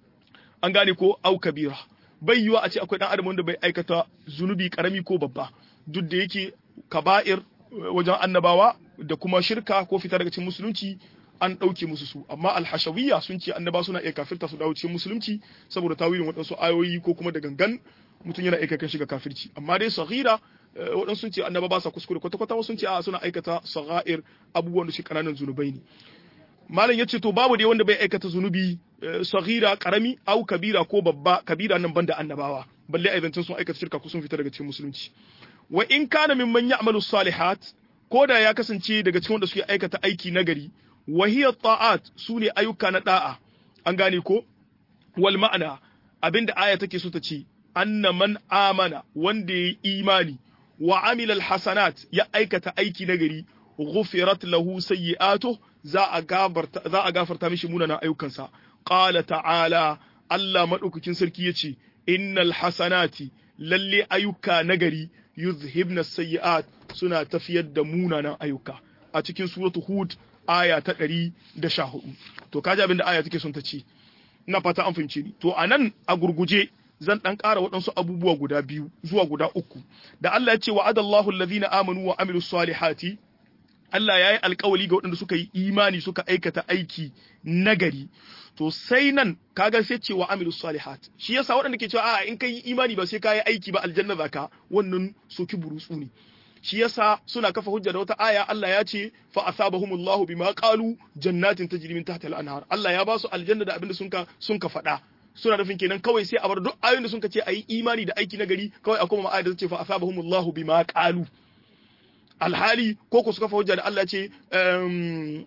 an gane ko au kabira bai yiwa a ce akwai dan adam wanda bai aikata zunubi karami ko babba duk da yake kaba'ir wajen annabawa da kuma shirka ko fita daga cikin musulunci an ɗauke musu su amma alhashawiyya sun ce annaba suna iya kafirta su dawo cikin musulunci saboda tawilin waɗansu ayoyi ko kuma da gangan mutum yana aika kan shiga kafirci amma dai saghira waɗansu sun ce annaba ba sa kuskure kwata kwata sun ce a suna aikata sagha'ir abubuwan da shi kananan zunubai ne malam ya ce to babu dai wanda bai aikata zunubi saghira karami au kabira ko babba kabira nan banda annabawa balle a zancen sun aikata shirka ko sun fita daga cikin musulunci wa in kana mimman ya'malu salihat ko da ya kasance daga cikin wanda suke aikata aiki nagari wa hiya ta'at sune ayyuka na da'a an gane ko wal ma'ana abinda aya take so ta ce anna man amana wanda ya imani wa amila hasanat ya aikata aiki nagari ghufirat lahu sayyi'atuhu za a gafarta za a gafarta mishi munanan ayyukansa qala ta'ala Allah madaukakin sarki yace innal hasanati lalle ayyuka nagari yuzhibna sayyi'at suna tafiyar da munanan ayyuka a cikin suratu hud aya ta 114 to kaji abin da aya take son ta ce ina fata an fahimce ni to anan a gurguje zan dan ƙara waɗansu abubuwa guda biyu zuwa guda uku da Allah ya ce wa'adallahu allazina amanu wa amilus salihati Allah ya yi alkawali ga waɗanda suka yi imani suka aikata aiki nagari to sai nan kaga sai ce wa amilu salihat shi yasa waɗanda ke cewa a in kai imani ba sai ka yi aiki ba aljanna zaka wannan soki burutsu ne shi yasa suna kafa hujja da wata aya Allah ya ce fa asabahumullahu bima qalu jannatin tajri min tahtiha al-anhar Allah ya ba su aljanna da abinda sun ka sun ka faɗa suna nufin kenan kawai sai a bar duk ayoyin da sun ka ce ayi imani da aiki nagari kawai a kuma ayar da ta ce fa asabahumullahu bima qalu alhali ko ku suka hujja da Allah ce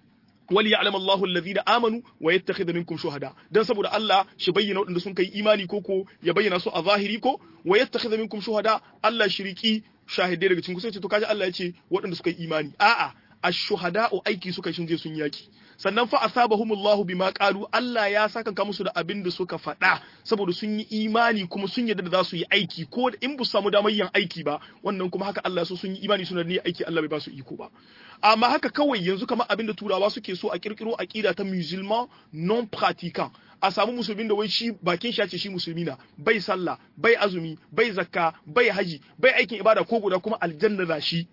wali ya'lam Allahu alladhina amanu wa yattakhidha minkum shuhada dan saboda Allah shi bayyana wadanda sun kai imani ko ko ya bayyana su a zahiri ko wa yattakhidha minkum shuhada Allah shiriki shahidai daga cikin ku sai ce to kaji Allah ya ce waɗanda suka yi imani a'a ash-shuhada'u aiki suka shin je sun yaki sannan fa asabahumullahu bima qalu Allah ya saka ka musu da abin da suka faɗa saboda sun yi imani kuma sun yarda da za su yi aiki ko in bu samu damar yin aiki ba wannan kuma haka Allah so sun yi imani suna ne aiki Allah bai ba su iko ba amma haka kawai yanzu kamar abin da turawa suke so a kirkiro aqida ta musulman non pratiquant a samu musulmin da wai shi bakin shi ce shi musulmi na bai sallah bai azumi bai zakka bai haji bai aikin ibada ko guda kuma aljanna da shi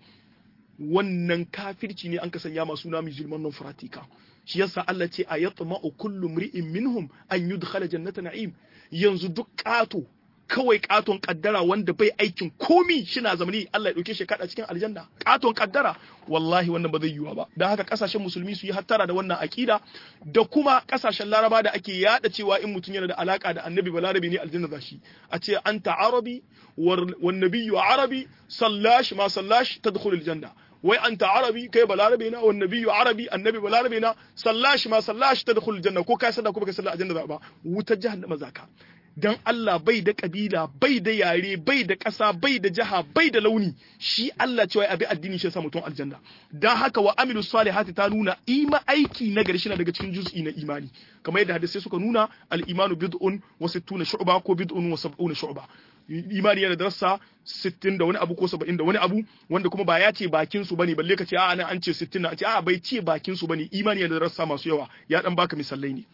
wannan kafirci ne an ka sanya masu na musulman non pratika shi yasa Allah ce a yatma'u kullu mri'in minhum an yudkhala jannata na'im yanzu duk kato kawai katon kaddara wanda bai aikin komi shina zamani Allah ya dauke shi kada cikin aljanna katon kaddara wallahi wannan ba zai yiwa ba dan haka kasashen musulmi su yi hattara da wannan akida da kuma kasashen laraba da ake yada cewa in mutum yana da alaka da annabi balarabi ne aljanna zashi a ce anta arabi wan nabiyyu arabi sallash ma sallash tadkhulul janna wai anta arabi kai balarabe na wan nabiyyu arabi annabi balarabe na sallash ma sallash tadkhulul janna ko kai sallah ko baka sallah aljanna ba wutar jahannama zaka dan Allah bai da kabila bai da yare bai da ƙasa bai da jaha bai da launi shi Allah cewa abi addini shi ya sa mutum aljanna dan haka wa amilu salihati ta nuna ima aiki na gari shine daga cikin juz'i na imani kamar yadda hadisi suka nuna al imanu bid'un wa sittuna shu'ba ko bid'un wa sab'una shu'ba imani yana da rassa 60 da wani abu ko 70 da wani abu wanda kuma ba ya ce bakin su bane balle ka ce a'a nan an ce 60 na ce a'a bai ce bakin su bane imani yana da rassa masu yawa ya dan baka misalai ne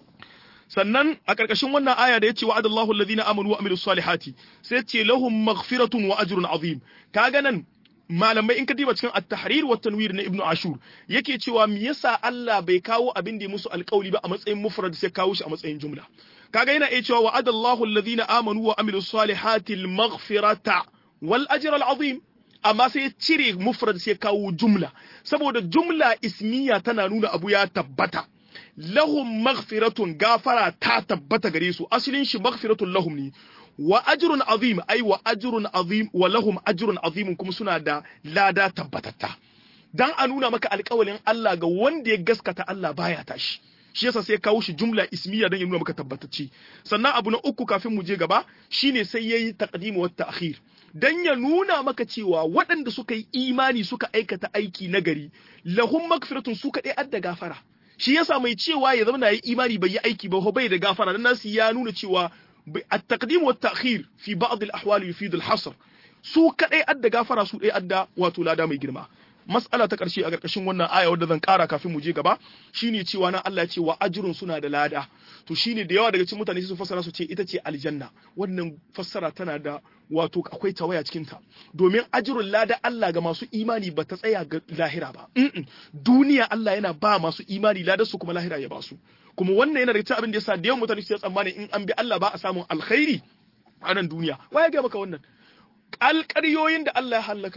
sannan a ƙarƙashin wannan aya da ya ce wa'adallahu alladhina amanu wa amilus salihati sai ce lahum maghfiratun wa ajrun azim kaga nan malamai in ka diba cikin at-tahrir wa tanwir na ibnu ashur yake cewa me yasa Allah bai kawo abin da ya musu alƙawli ba a matsayin mufrad sai kawo shi a matsayin jumla kaga yana iya cewa wa'adallahu alladhina amanu wa amilus salihati al-maghfirata wal ajra al-azim amma sai ya cire mufrad sai kawo jumla saboda jumla ismiya tana nuna abu ya tabbata lahum maghfiratun gafara ta tabbata gare su asalin shi maghfiratun lahum ne wa ajrun azim ai wa ajrun azim wa lahum ajrun azim kuma suna da lada tabbatatta dan a nuna maka alƙawalin Allah ga wanda ya gaskata Allah baya tashi shi yasa sai kawo shi jumla ismiya don ya nuna maka tabbatacce sannan abu na uku kafin mu je gaba shine sai yayi taqdim wa ta'khir dan ya nuna maka cewa waɗanda suka yi imani suka aikata aiki nagari lahum magfiratun su kaɗai adda gafara shi yasa mai cewa ya zama yi imani bai yi aiki ba bai da gafara dan nasu ya nuna cewa at-taqdim wa at-ta'khir fi ba'd al-ahwal yufid al-hasr su kadai adda gafara su dai adda wato lada mai girma mas'ala ta karshe a karkashin wannan aya wadda zan kara kafin mu je gaba shine cewa na Allah ya ce wa ajrun suna da lada to shine da yawa daga cikin mutane su fassara su ce ita ce aljanna wannan fassara tana da wato akwai tawaya cikin ta domin ajrun lada Allah ga masu imani ba ta tsaya ga lahira ba duniya Allah yana ba masu imani ladar su kuma lahira ya ba su kuma wannan yana daga cikin abin da yasa da yawan mutane su tsammani in an bi Allah ba a samun alkhairi a nan duniya waya ga maka wannan alƙaryoyin da Allah ya halaka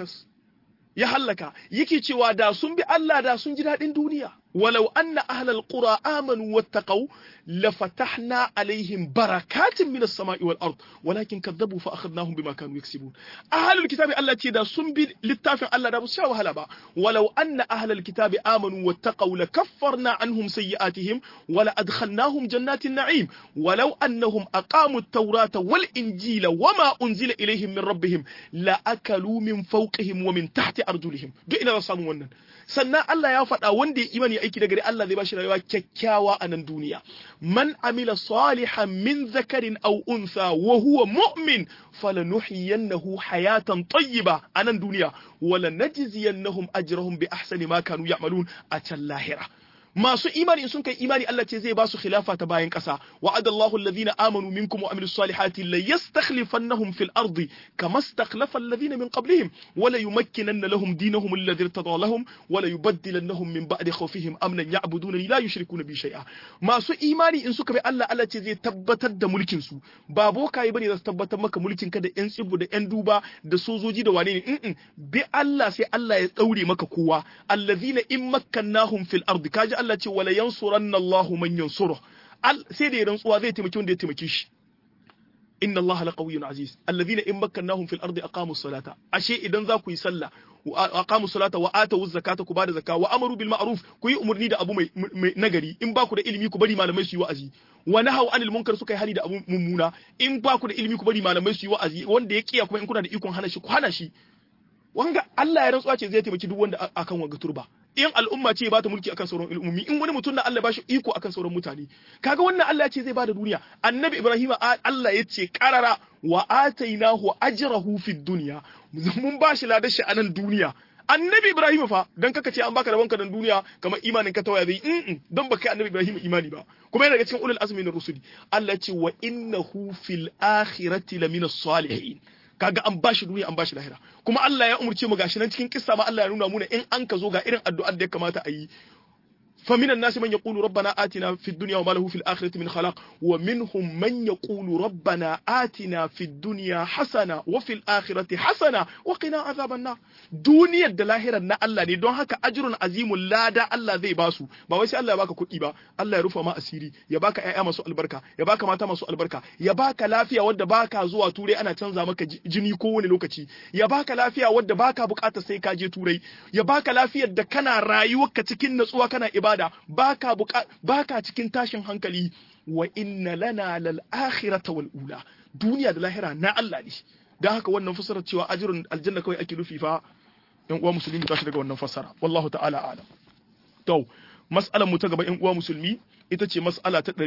ya hallaka yake cewa da sun bi Allah da sun ji daɗin duniya walau anna ahlal qura amanu wattaqau lafatahna alaihim barakatin minas sama'i wal ard walakin kadzabu fa akhadnahum bima kanu yaksibun ahlul kitabi Allah ce da sun bi littafin Allah da ba su sha wahala ba walau anna ahlal kitabi amanu wattaqau lakaffarna anhum sayyi'atihim wala adkhalnahum jannatin na'im walau annahum aqamu at-taurata wal injila wama unzila ilaihim min rabbihim la akalu min fawqihim wa min tahti arjulihim duk ina samu wannan sannan Allah ya faɗa wanda ya imani aiki da gari Allah zai bashi rayuwa kyakkyawa a nan duniya man amila salihan min zakarin aw untha wa huwa mu'min falanuhyiyannahu hayatan tayyiba a nan duniya wala najziyannahum ajrahum bi ahsani ma kanu ya'malun a can lahira masu imani in sun kai imani Allah ce zai ba su khilafa ta bayan ƙasa wa'ada Allahu alladhina amanu minkum wa amilus salihati la yastakhlifannahum fil ardi kama istakhlafa alladhina min qablihim wa la yumakkinanna lahum dinahum alladhi irtada lahum wa la yubaddilannahum min ba'di khawfihim amnan ya'buduna la yushrikuna bi shay'a masu imani in suka bi Allah Allah ce zai tabbatar da mulkin su ba bokaye bane za su tabbatar maka mulkin ka da yan tsibu da yan duba da sojoji da wane ne bi Allah sai Allah ya daure maka kowa alladhina in makkannahum fil ardi kaji Allah ce wala yansuranna Allahu man yansuru sai da rantsuwa zai taimaki wanda ya taimake shi inna Allah la qawiyyun aziz alladhina in makkannahum fil ardi aqamu salata ashe idan za ku yi sallah wa aqamu salata wa atu zakata ku bada zakka wa amaru bil ma'ruf ku yi umurni da abu mai nagari in ba ku da ilimi ku bari malamai su yi wa'azi wa nahaw anil munkar suka yi hali da abu mummuna in ba ku da ilimi ku bari malamai su yi wa'azi wanda ya kiya kuma in kuna da ikon hana shi ku hana shi wanga Allah ya rantsuwa ce zai taimaki duk wanda akan wanga turba in al'umma ce ba ta mulki akan sauran al'ummi in wani mutum na Allah ba shi iko akan sauran mutane kaga wannan Allah ya ce zai bada duniya annabi Ibrahim Allah ya ce qarara wa atainahu ajrahu fid dunya mun ba shi ladar shi a nan duniya annabi Ibrahim fa dan kaka ce an baka rabonka dan duniya kamar imanin ka tawaya zai in dan baka annabi Ibrahim imani ba kuma yana daga cikin ulul azmi na rusuli Allah ya ce wa innahu fil akhirati lamina salihin kaga an bashi duniya an bashi lahira kuma Allah ya umurce mu gashi nan cikin kissa ma Allah ya nuna muna in an ka zo ga irin addu'ar da ya kamata a yi فمن الناس من يقول ربنا آتنا في الدنيا وما له في الآخرة من خلاق ومنهم من يقول ربنا آتنا في الدنيا حسنة وفي الآخرة حسنة وقنا عذاب النار دنيا دلاهرة نا الله ne don haka ajrun azimul lada Allah zai basu ba wai sai Allah ya baka kuɗi ba Allah ya rufa ma asiri ya baka ƴaƴa masu albarka ya baka mata masu albarka ya baka lafiya wadda baka zuwa turai ana canza maka jini kowane lokaci ya baka lafiya wadda baka bukatar sai ka je turai ya baka lafiyar da kana rayuwarka cikin natsuwa kana ibada ibada baka baka cikin tashin hankali wa inna lana lal akhirata wal ula duniya da lahira na Allah ne dan haka wannan fasarar cewa ajrun aljanna kawai ake nufi fa yan uwa musulmi ba shi daga wannan fasara wallahu ta'ala alam to mas'alar mu ta gaba yan uwa musulmi ita ce mas'ala ta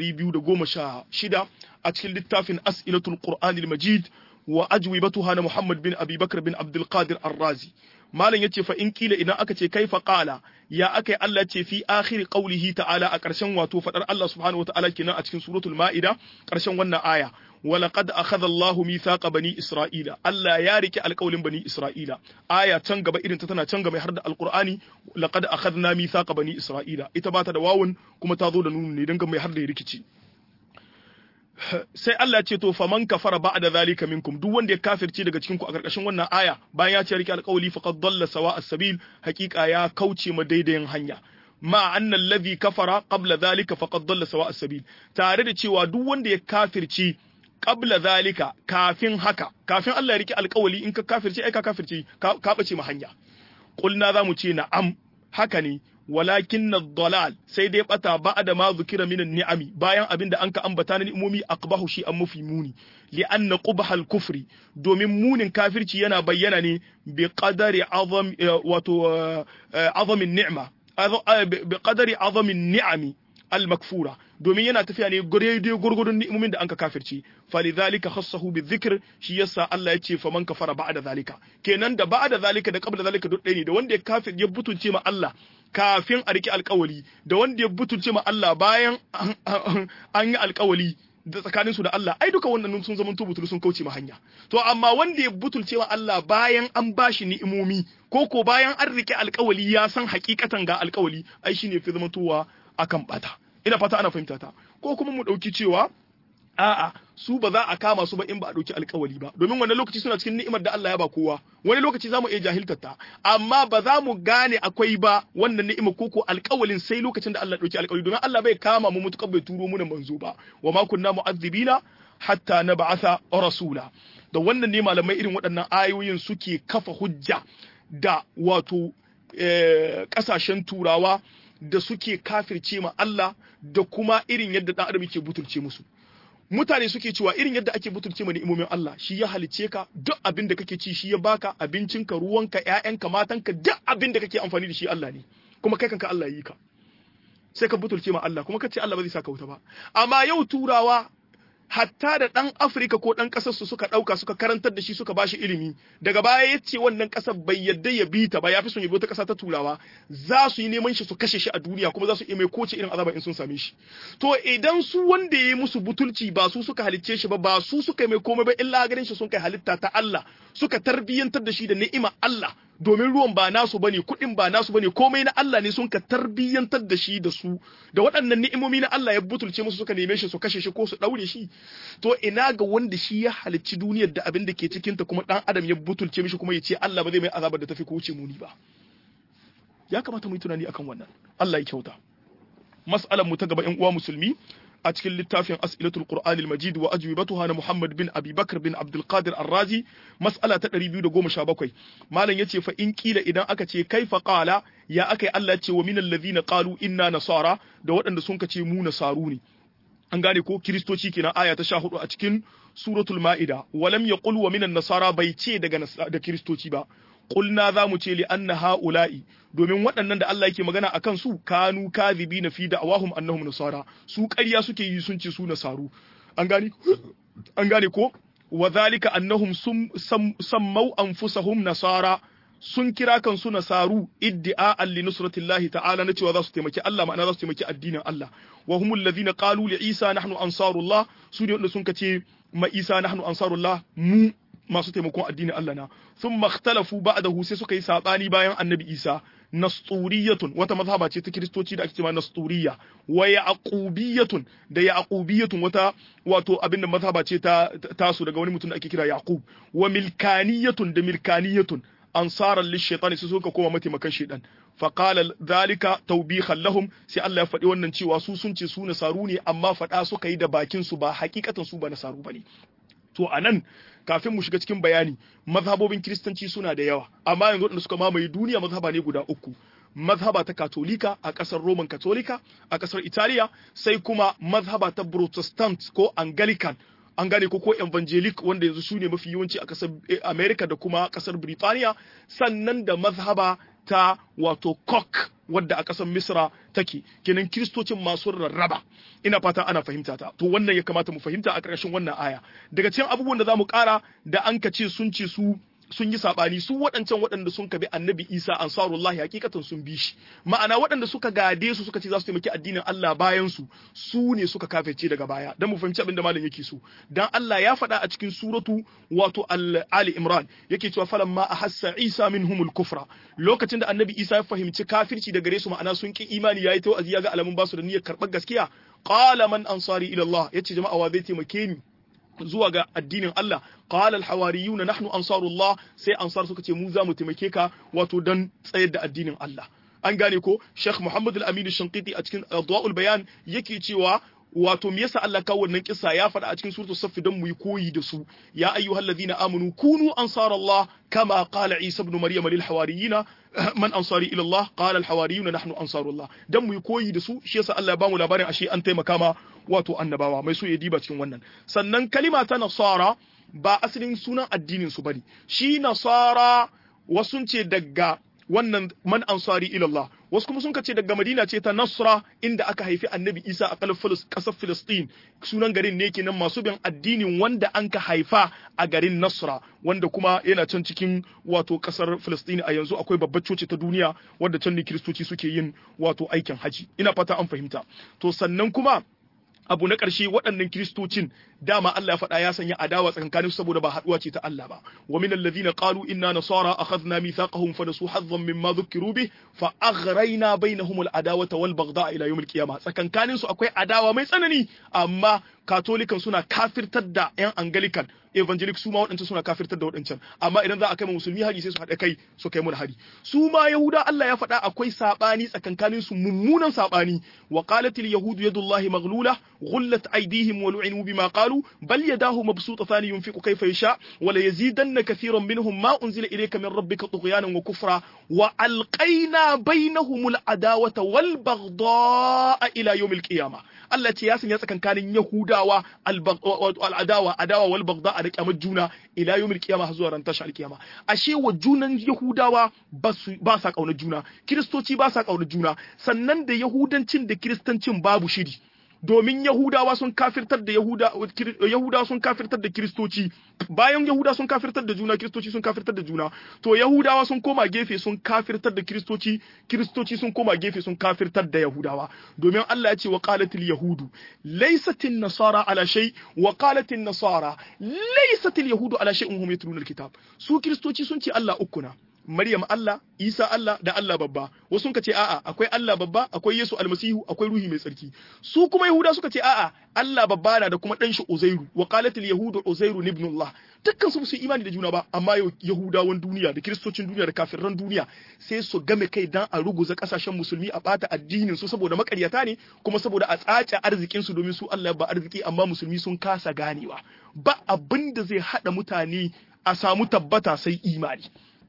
216 a cikin littafin as'ilatul qur'anil majid wa ajwibatuha na Muhammad bin Abi Bakr bin Abdul Qadir Ar-Razi malam yace fa in kila idan aka ce kaifa qala ya akai Allah ce fi akhir qawlihi ta'ala a ƙarshen wato fadar Allah subhanahu wata'ala kenan a cikin suratul ma'ida ƙarshen wannan aya ولقد أخذ الله ميثاق بني إسرائيل الله يارك القول بني إسرائيل آية تنقب إذن تتنا تنقب يحرد القرآن لقد أخذنا ميثاق بني إسرائيل إتبات دواون كما تظل نون ندنقب يحرد يركتي sai Allah ce to faman kafara ba'da zalika minkum duk wanda ya kafirce daga cikin ku a karkashin wannan aya bayan ya ce rike alƙawli faqad dalla sawa as-sabil haqiqa ya kauce ma daidayin hanya ma anna alladhi kafara qabla zalika faqad dalla sawa as-sabil tare da cewa duk wanda ya kafirce qabla zalika kafin haka kafin Allah ya rike alƙawli in ka kafirce ai ka kafirce ka bace ma hanya qulna zamu ce na'am haka ne walakin na dalal sai dai bata ba da ma zukira minan ni'ami bayan abin da an ka ambata na ni'imomi aqbahu shi an mafi muni li anna qubhal kufri domin munin kafirci yana bayyana ne bi qadari azam wato azamin ni'ma bi qadari azamin ni'ami al makfura domin yana tafiya ne daidai gurgurdun ni'imomin da an ka kafirci falidhalika khassahu bizikr shi yasa Allah ya ce faman kafara ba'da zalika kenan da ba'da zalika da qabla zalika duk ɗaya ne da wanda ya kafir ya butunce ma Allah kafin a riƙe alƙawali da wanda ya butulce ma Allah bayan an yi alƙawali da tsakanin su da Allah ai duka wannan sun zama tubutul sun kauce ma hanya to amma wanda ya butulce ma Allah bayan an bashi ni'imomi ko ko bayan an riƙe alƙawali ya san hakikatan ga alƙawali ai shine fi zama tuwa akan bata ina fata ana fahimta ta ko kuma mu ɗauki cewa a'a su ba za a kama su ba in ba a ɗauki alkawali ba domin wani lokaci suna cikin ni'imar da Allah ya ba kowa wani lokaci za mu iya jahiltar ta amma ba za mu gane akwai ba wannan ni'imar ko ko alkawalin sai lokacin da Allah ya ɗauki alkawali domin Allah bai kama mu mutukar bai turo mu manzo ba wa ma kunna mu'azzibina hatta nab'atha rasula da wannan ne malamai irin waɗannan ayoyin suke kafa hujja da wato ƙasashen turawa da suke kafirce ma Allah da kuma irin yadda ɗan adam yake butulce musu mutane suke cewa irin yadda ake butulce ma ni'imomin Allah shi ya halice ka duk abin da kake ci shi ya baka abincinka ruwanka ƴaƴanka matanka duk abin da kake amfani da shi Allah ne kuma kai kanka Allah yi ka sai ka butulce ma Allah kuma kace Allah ba zai saka wuta ba amma yau turawa hatta da ɗan Afirka ko ɗan ƙasar su suka ɗauka suka karantar da shi suka bashi ilimi daga baya ya ce wannan ƙasar bai yadda ya bi ta ba ya fi son ya bi wata ƙasa ta turawa za su yi neman shi su kashe shi a duniya kuma za su iya mai koce irin azaba in sun same shi to idan su wanda ya yi musu butulci ba su suka halicce shi ba ba su suka mai komai ba illa ganin shi sun kai halitta ta Allah suka tarbiyyantar da shi da ni'ima Allah domin ruwan ba nasu bane kuɗin ba nasu bane komai na Allah ne sun ka tarbiyyantar da shi da su da waɗannan ni'imomi na Allah ya butulce musu suka neme shi su kashe shi ko su ɗaure shi to ina ga wanda shi ya halicci duniyar da abin da ke cikin ta kuma ɗan adam ya butulce mishi kuma ya ce Allah ba zai mai azabar da tafi ko wuce muni ba ya kamata mu yi tunani akan wannan Allah ya kyauta mas'alar mu ta gaba ƴan uwa musulmi a cikin littafin as'ilatul qur'anil majid wa ajwibatuha na muhammad bin abi bakr bin abdul qadir ar-razi mas'ala ta 217 malam yace fa in kila idan aka ce kaifa qala ya akai Allah ce wa minal ladhina qalu inna nasara da waɗanda sun kace mu nasaru ne an gane ko kiristoci kenan aya ta 14 a cikin suratul ma'ida walam yaqul wa minan nasara bai ce daga da kiristoci ba qulna za mu ce li anna haula'i domin waɗannan da Allah yake magana akan su kanu kadhibina fi da'awahum annahum nasara su ƙarya suke yi sun ce su nasaru an gane an gane ko wa zalika annahum sammau anfusahum nasara sun kira kansu nasaru iddi'a li nusratillahi ta'ala na cewa za su taimaki Allah ma'ana za su taimaki addinin Allah wa humul ladhina qalu li Isa nahnu ansarullah su ne wanda sun kace ma Isa nahnu ansarullah mu masu taimakon addinin Allah na thumma ikhtalafu ba'dahu sai suka yi sabani bayan annabi Isa nasturiyatun wata mazhaba ce ta kiristoci da ake cewa nasturiya wa yaqubiyatun da yaqubiyatun wata wato abinda mazhaba ce ta tasu daga wani mutum da ake kira yaqub wa milkaniyatun da milkaniyatun ansaran lishaitani su suka koma mataimakan shaitan faqala dhalika tawbihan lahum sai Allah ya faɗi wannan cewa su sun ce su nasaru ne amma faɗa suka yi da bakin su ba hakikatan su ba nasaru bane to anan kafin mu shiga cikin bayani mazhabobin kiristanci suna da yawa amma yanzu waɗanda suka mamaye duniya mazhaba ne guda uku mazhaba ta katolika a ƙasar roman katolika a ƙasar italiya sai kuma mazhaba ta protestant ko anglican an gane ko ko evangelic wanda yanzu su ne mafi yawanci a ƙasar america da kuma ƙasar Birtaniya sannan da mazhaba ta wato kok wadda a ƙasar misra take kenan kiristocin masu rarraba ina fata ana fahimta ta to wannan ya kamata mu fahimta a ƙarshen wannan aya daga cikin abubuwan da za mu ƙara da an ka ce sun ce su sun yi sabani su waɗancan waɗanda sun kabi annabi isa ansarullahi hakikatan sun bi shi ma'ana waɗanda suka gade su suka ce za su taimaki addinin Allah bayan su su ne suka kafirce daga baya dan mu fahimci abin da malam yake so dan Allah ya faɗa a cikin suratu wato ali imran yake cewa falamma ahassa isa minhumul kufra lokacin da annabi isa ya fahimci kafirci da gare su ma'ana sun ki imani yayi ta wa'azi ya ga alamun basu da niyyar karɓar gaskiya qala man ansari ila Allah yace jama'a wa zai taimake ni zuwa ga addinin Allah qala al hawariyuna nahnu ansarullah sai ansar suka ce mu za mu taimake ka wato dan tsayar da addinin Allah an gane ko Sheikh Muhammad al-Amin al-Shanqiti a cikin Adwa'ul Bayan yake cewa wato me yasa Allah kawo wannan kissa ya faɗa a cikin suratul saff dan mu yi koyi da su ya ayyuhallazina amanu kunu ansarallah kama qala Isa ibn Maryam lil hawariyina man ansari ila Allah qala al hawariyuna nahnu ansarullah dan mu yi koyi da su shi yasa Allah ya bamu labarin ashe an taimaka ma wato annabawa mai so ya diba cikin wannan sannan kalima ta nasara ba asalin sunan addinin su bane shi nasara wasun ce daga wannan man ansari ilallah wasu kuma sun ce daga madina ce ta nasra inda aka haifi annabi isa a kasar filistin sunan garin ne kenan masu bin addinin wanda an ka haifa a garin nasra wanda kuma yana can cikin wato kasar filistin a yanzu akwai babbar coci ta duniya wadda can ne kiristoci suke yin wato aikin haji ina fata an fahimta to sannan kuma abu na ƙarshe waɗannan kiristocin dama Allah ya faɗa ya sanya adawa tsakankanin saboda ba haɗuwa ce ta Allah ba wa min alladhina qalu inna nasara akhadna mithaqahum fa nasu hazzan mimma dhukiru bi fa aghrayna bainahum al-adawata wal baghdha ila yawm al-qiyamah tsakankanin su akwai adawa mai tsanani amma katolikan suna kafirtar da yan angelican evangelic su ma waɗancan suna kafirtar da waɗancan amma idan za a kai ma musulmi hari sai su haɗa kai su kai mu hari su ma yahuda Allah ya faɗa akwai sabani tsakankanin su mummunan sabani wa qalatil yahudu yadullahi maghlula ghullat aydihim wa lu'inu bima qalu bal yadahu mabsutatan yunfiqu kayfa yasha wa la yazidanna kathiran minhum ma unzila ilayka min rabbika tughyanan wa kufra wa alqayna bainahum al-adawata wal baghdha ila yawm al-qiyamah Allah ce ya sanya tsakankanin Yahudawa al'adawa adawa wal bagda a riƙamar juna ila yawmil qiyama har zuwa ran tashi alkiyama ashe wa junan Yahudawa ba sa ƙaunar juna Kiristoci ba sa ƙaunar juna sannan da Yahudancin da Kiristancin babu shiri domin Yahudawa sun kafirtar da Yahuda Yahudawa sun kafirtar da Kiristoci bayan Yahuda sun kafirtar da juna Kiristoci sun kafirtar da juna to Yahudawa sun koma gefe sun kafirtar da Kiristoci Kiristoci sun koma gefe sun kafirtar da Yahudawa domin Allah ya ce wa qalatil yahudu laysatin nasara ala shay wa qalatin nasara laysatil yahudu ala shay'in hum yatluna alkitab su Kiristoci sun ce Allah uku na Maryam Allah, Isa Allah da Allah babba. Wasu sun ce a'a akwai Allah babba, akwai Yesu almasihu, akwai ruhi mai tsarki. Su kuma Yahuda suka ce a'a Allah babba na da kuma dan shi Uzairu. Wa qalatil yahudu Uzairu ibn Allah. Dukkan su su imani da juna ba, amma Yahudawan duniya da Kiristocin duniya da kafirran duniya sai su game kai dan a ruguza kasashen musulmi a bata addinin su saboda makaryata ne kuma saboda a tsace arzikin su domin su Allah ba arziki amma musulmi sun kasa ganewa. Ba abin da zai hada mutane a samu tabbata sai imani.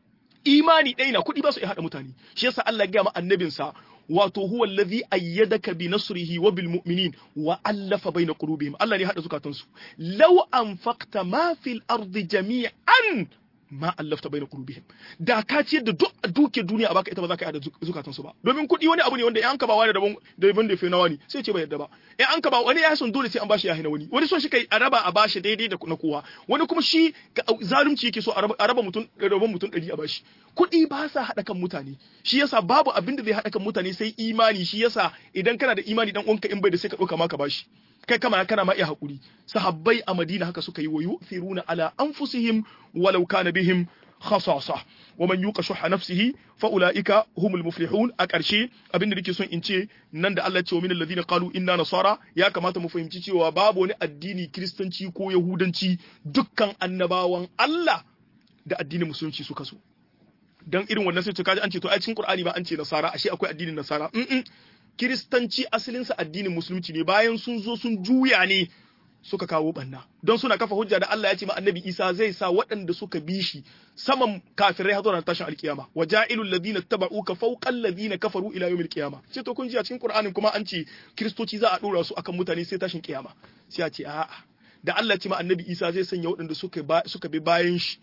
imani ɗaya na kuɗi ba su iya haɗa mutane shi yasa Allah ya ma annabinsa wato huwa allazi ayyadaka bi nasrihi wa bil mu'minin wa allafa baina qulubihim Allah ne haɗa zukatansu law anfaqta ma fil ardi jami'an ma allafta baina qulubihim da ka ciyar da duk duke duniya a baka ita ba za ka yi da zukatan su ba domin kuɗi wani abu ne wanda in an ka ba wani daban daban da na wani sai ce bai yarda ba in an ka ba wani ya son dole sai an bashi ya hina wani wani son shi kai a raba a bashi daidai da na kowa wani kuma shi zalunci yake so a raba mutum rabon mutum ɗari a bashi kuɗi ba sa haɗa kan mutane shi yasa babu abin da zai haɗa kan mutane sai imani shi yasa idan kana da imani dan uwanka in bai da sai ka ɗauka ma ka bashi kai kama kana ma iya hakuri sahabbai a Madina haka suka yi wa yu'thiruna ala anfusihim walau kana bihim khasasa wa man yuqa shuha nafsihi fa ulaika humul muflihun a ƙarshe abinda nake son in ce nan da Allah ya ce wa min alladhina qalu inna nasara ya kamata mu fahimci cewa babu wani addini kristanci ko yahudanci dukkan annabawan Allah da addinin musulunci suka so dan irin wannan sai to kaji an ce to ai cikin Qur'ani ba an ce nasara ashe akwai addinin nasara kiristanci asalinsa addinin musulunci ne bayan sun zo sun juya ne suka kawo banna don suna kafa hujja da Allah ya ce ma annabi Isa zai sa waɗanda suka bi shi saman kafirai har zuwa tashin alkiyama wa ja'ilul ladina tabauka fawqal ladina kafaru ila yawmil qiyama ce to kun ji a cikin Qur'anin kuma an ce kiristoci za a dora su akan mutane sai tashin kiyama sai a ce a'a da Allah ya ce ma annabi Isa zai sanya waɗanda suka suka bi bayan shi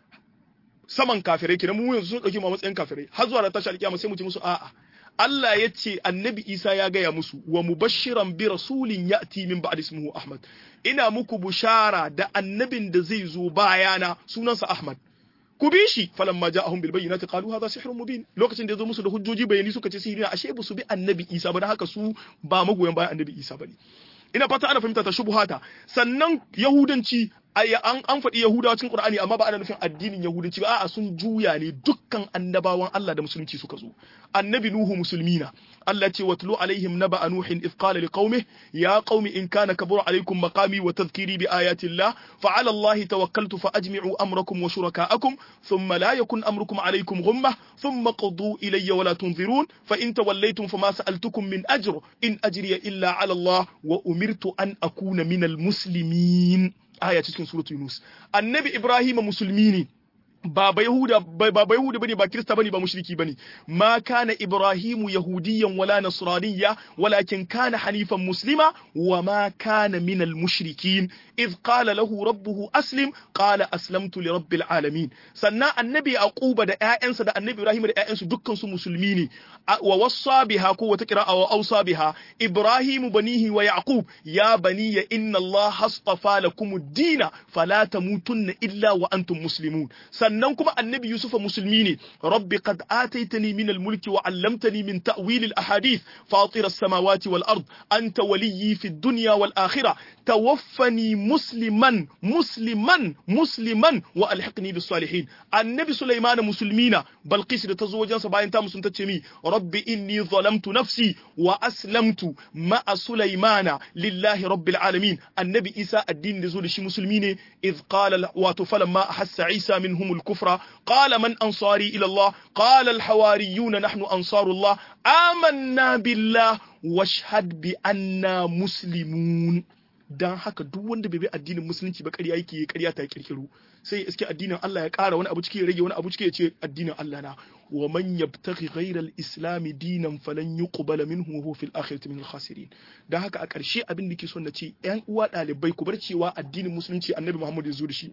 saman kafirai kenan mu yanzu sun dauki mu matsayin kafirai har zuwa tashin alkiyama sai mu ce musu a'a Allah ya ce annabi Isa ya gaya musu wa mubashiran bi rasulin ya'ti min ba'd ismuhu Ahmad ina muku bushara da annabin da zai zo bayana sunansa Ahmad ku bi shi falamma ja'ahum bil bayyinati qalu hadha sihrun mubin lokacin da ya zo musu da hujjoji bayani suka ce sihiri ashe ba su bi annabi Isa ba dan haka su ba magoyan bayan annabi Isa bane ina fata ana fahimta ta shubuhata sannan yahudanci an an faɗi yahudawa cikin qur'ani amma ba ana nufin addinin yahudanci ba a'a sun juya ne dukkan annabawan Allah da musulunci suka zo annabi nuhu musulmina Allah ce watlu alaihim naba nuhin idh qala liqaumihi ya qaumi in kana kabura alaikum maqami wa tadhkiri bi ayati Allah fa ala Allah tawakkaltu fa ajmi'u amrakum wa shurakaakum thumma la yakun amrukum alaikum ghumma thumma qudu ilayya wa la tunzirun fa in tawallaytum fama sa'altukum min ajr in ajriya illa ala Allah wa umirtu an akuna minal muslimin aya cikin suratul Yunus annabi Ibrahim musulmi ne ba ba yahuda ba ba yahuda bane ba kirista bane ba mushriki bane ma kana ibrahimu yahudiyan wala nasraniya walakin kana hanifan muslima wa ma kana minal mushrikin id qala lahu rabbuhu aslim qala aslamtu li rabbil alamin sannan annabi yaquba da ƴaƴansa da annabi ibrahim da ƴaƴansu dukkan su musulmi ne wa wassa biha ko wata qira'a wa awsa biha ibrahimu banihi wa yaqub ya baniya inna allaha astafa lakum ad-din fala tamutunna illa wa antum muslimun sannan kuma annabi yusufa musulmi ne rabbi qad ataitani min al-mulki wa 'allamtani min ta'wil al-ahadith fatir as-samawati wal ard anta waliyyi fi ad-dunya wal akhirah tawaffani musliman musliman musliman wa alhiqni bis salihin annabi sulaiman musulmina balqis da tazo wajen sa bayan ta musun tace mi rabbi inni zalamtu nafsi wa aslamtu ma'a sulaimana lillahi rabbil alamin annabi isa addini da zo da shi musulmi ne idh qala wa falamma ahassa isa minhum al-kufra qala man ansari ila allah qala al-hawariyun nahnu ansarullah amanna billah washhad bi anna muslimun dan haka duk wanda bai bi addinin musulunci ba ƙarya yake ƙarya ta kirkiro sai ya iske addinin Allah ya ƙara wani abu ciki ya rage wani abu ciki ya ce addinin Allah na wa man yabtaghi ghayra al-islam dinan falan yuqbala minhu wa huwa fil akhirati min al-khasirin dan haka a ƙarshe abin da ke son na ce ƴan uwa ɗalibai ku bar cewa addinin musulunci annabi Muhammad ya zo da shi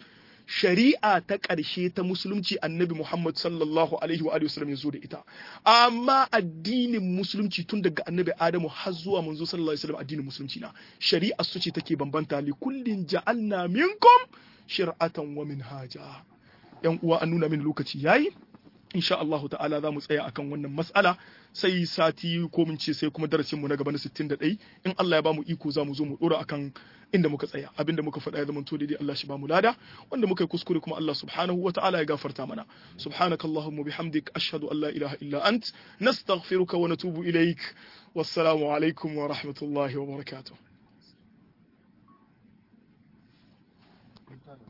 shari'a ta ƙarshe ta musulunci annabi Muhammad sallallahu alaihi wa sallam ya zo da ita amma addinin musulunci tun daga annabi Adamu har zuwa manzo sallallahu alaihi wasallam addinin musulunci na shari'a su ce take bambanta li kullin ja'alna minkum shir'atan wa minhaja yan uwa an nuna min lokaci yayi insha Allah ta'ala za mu tsaya akan wannan mas'ala sai sati ko mun ce sai kuma darasin mu na gaba na 61 in Allah ya bamu iko za mu zo mu dora akan inda muka tsaya abinda muka faɗa ya zama to daidai Allah shi bamu lada wanda muka yi kuskure kuma Allah subhanahu wa ta'ala ya gafarta mana subhanakallahumma bihamdik ashhadu an la ilaha illa ant nastaghfiruka wa natubu ilaik wassalamu alaikum wa rahmatullahi wa barakatuh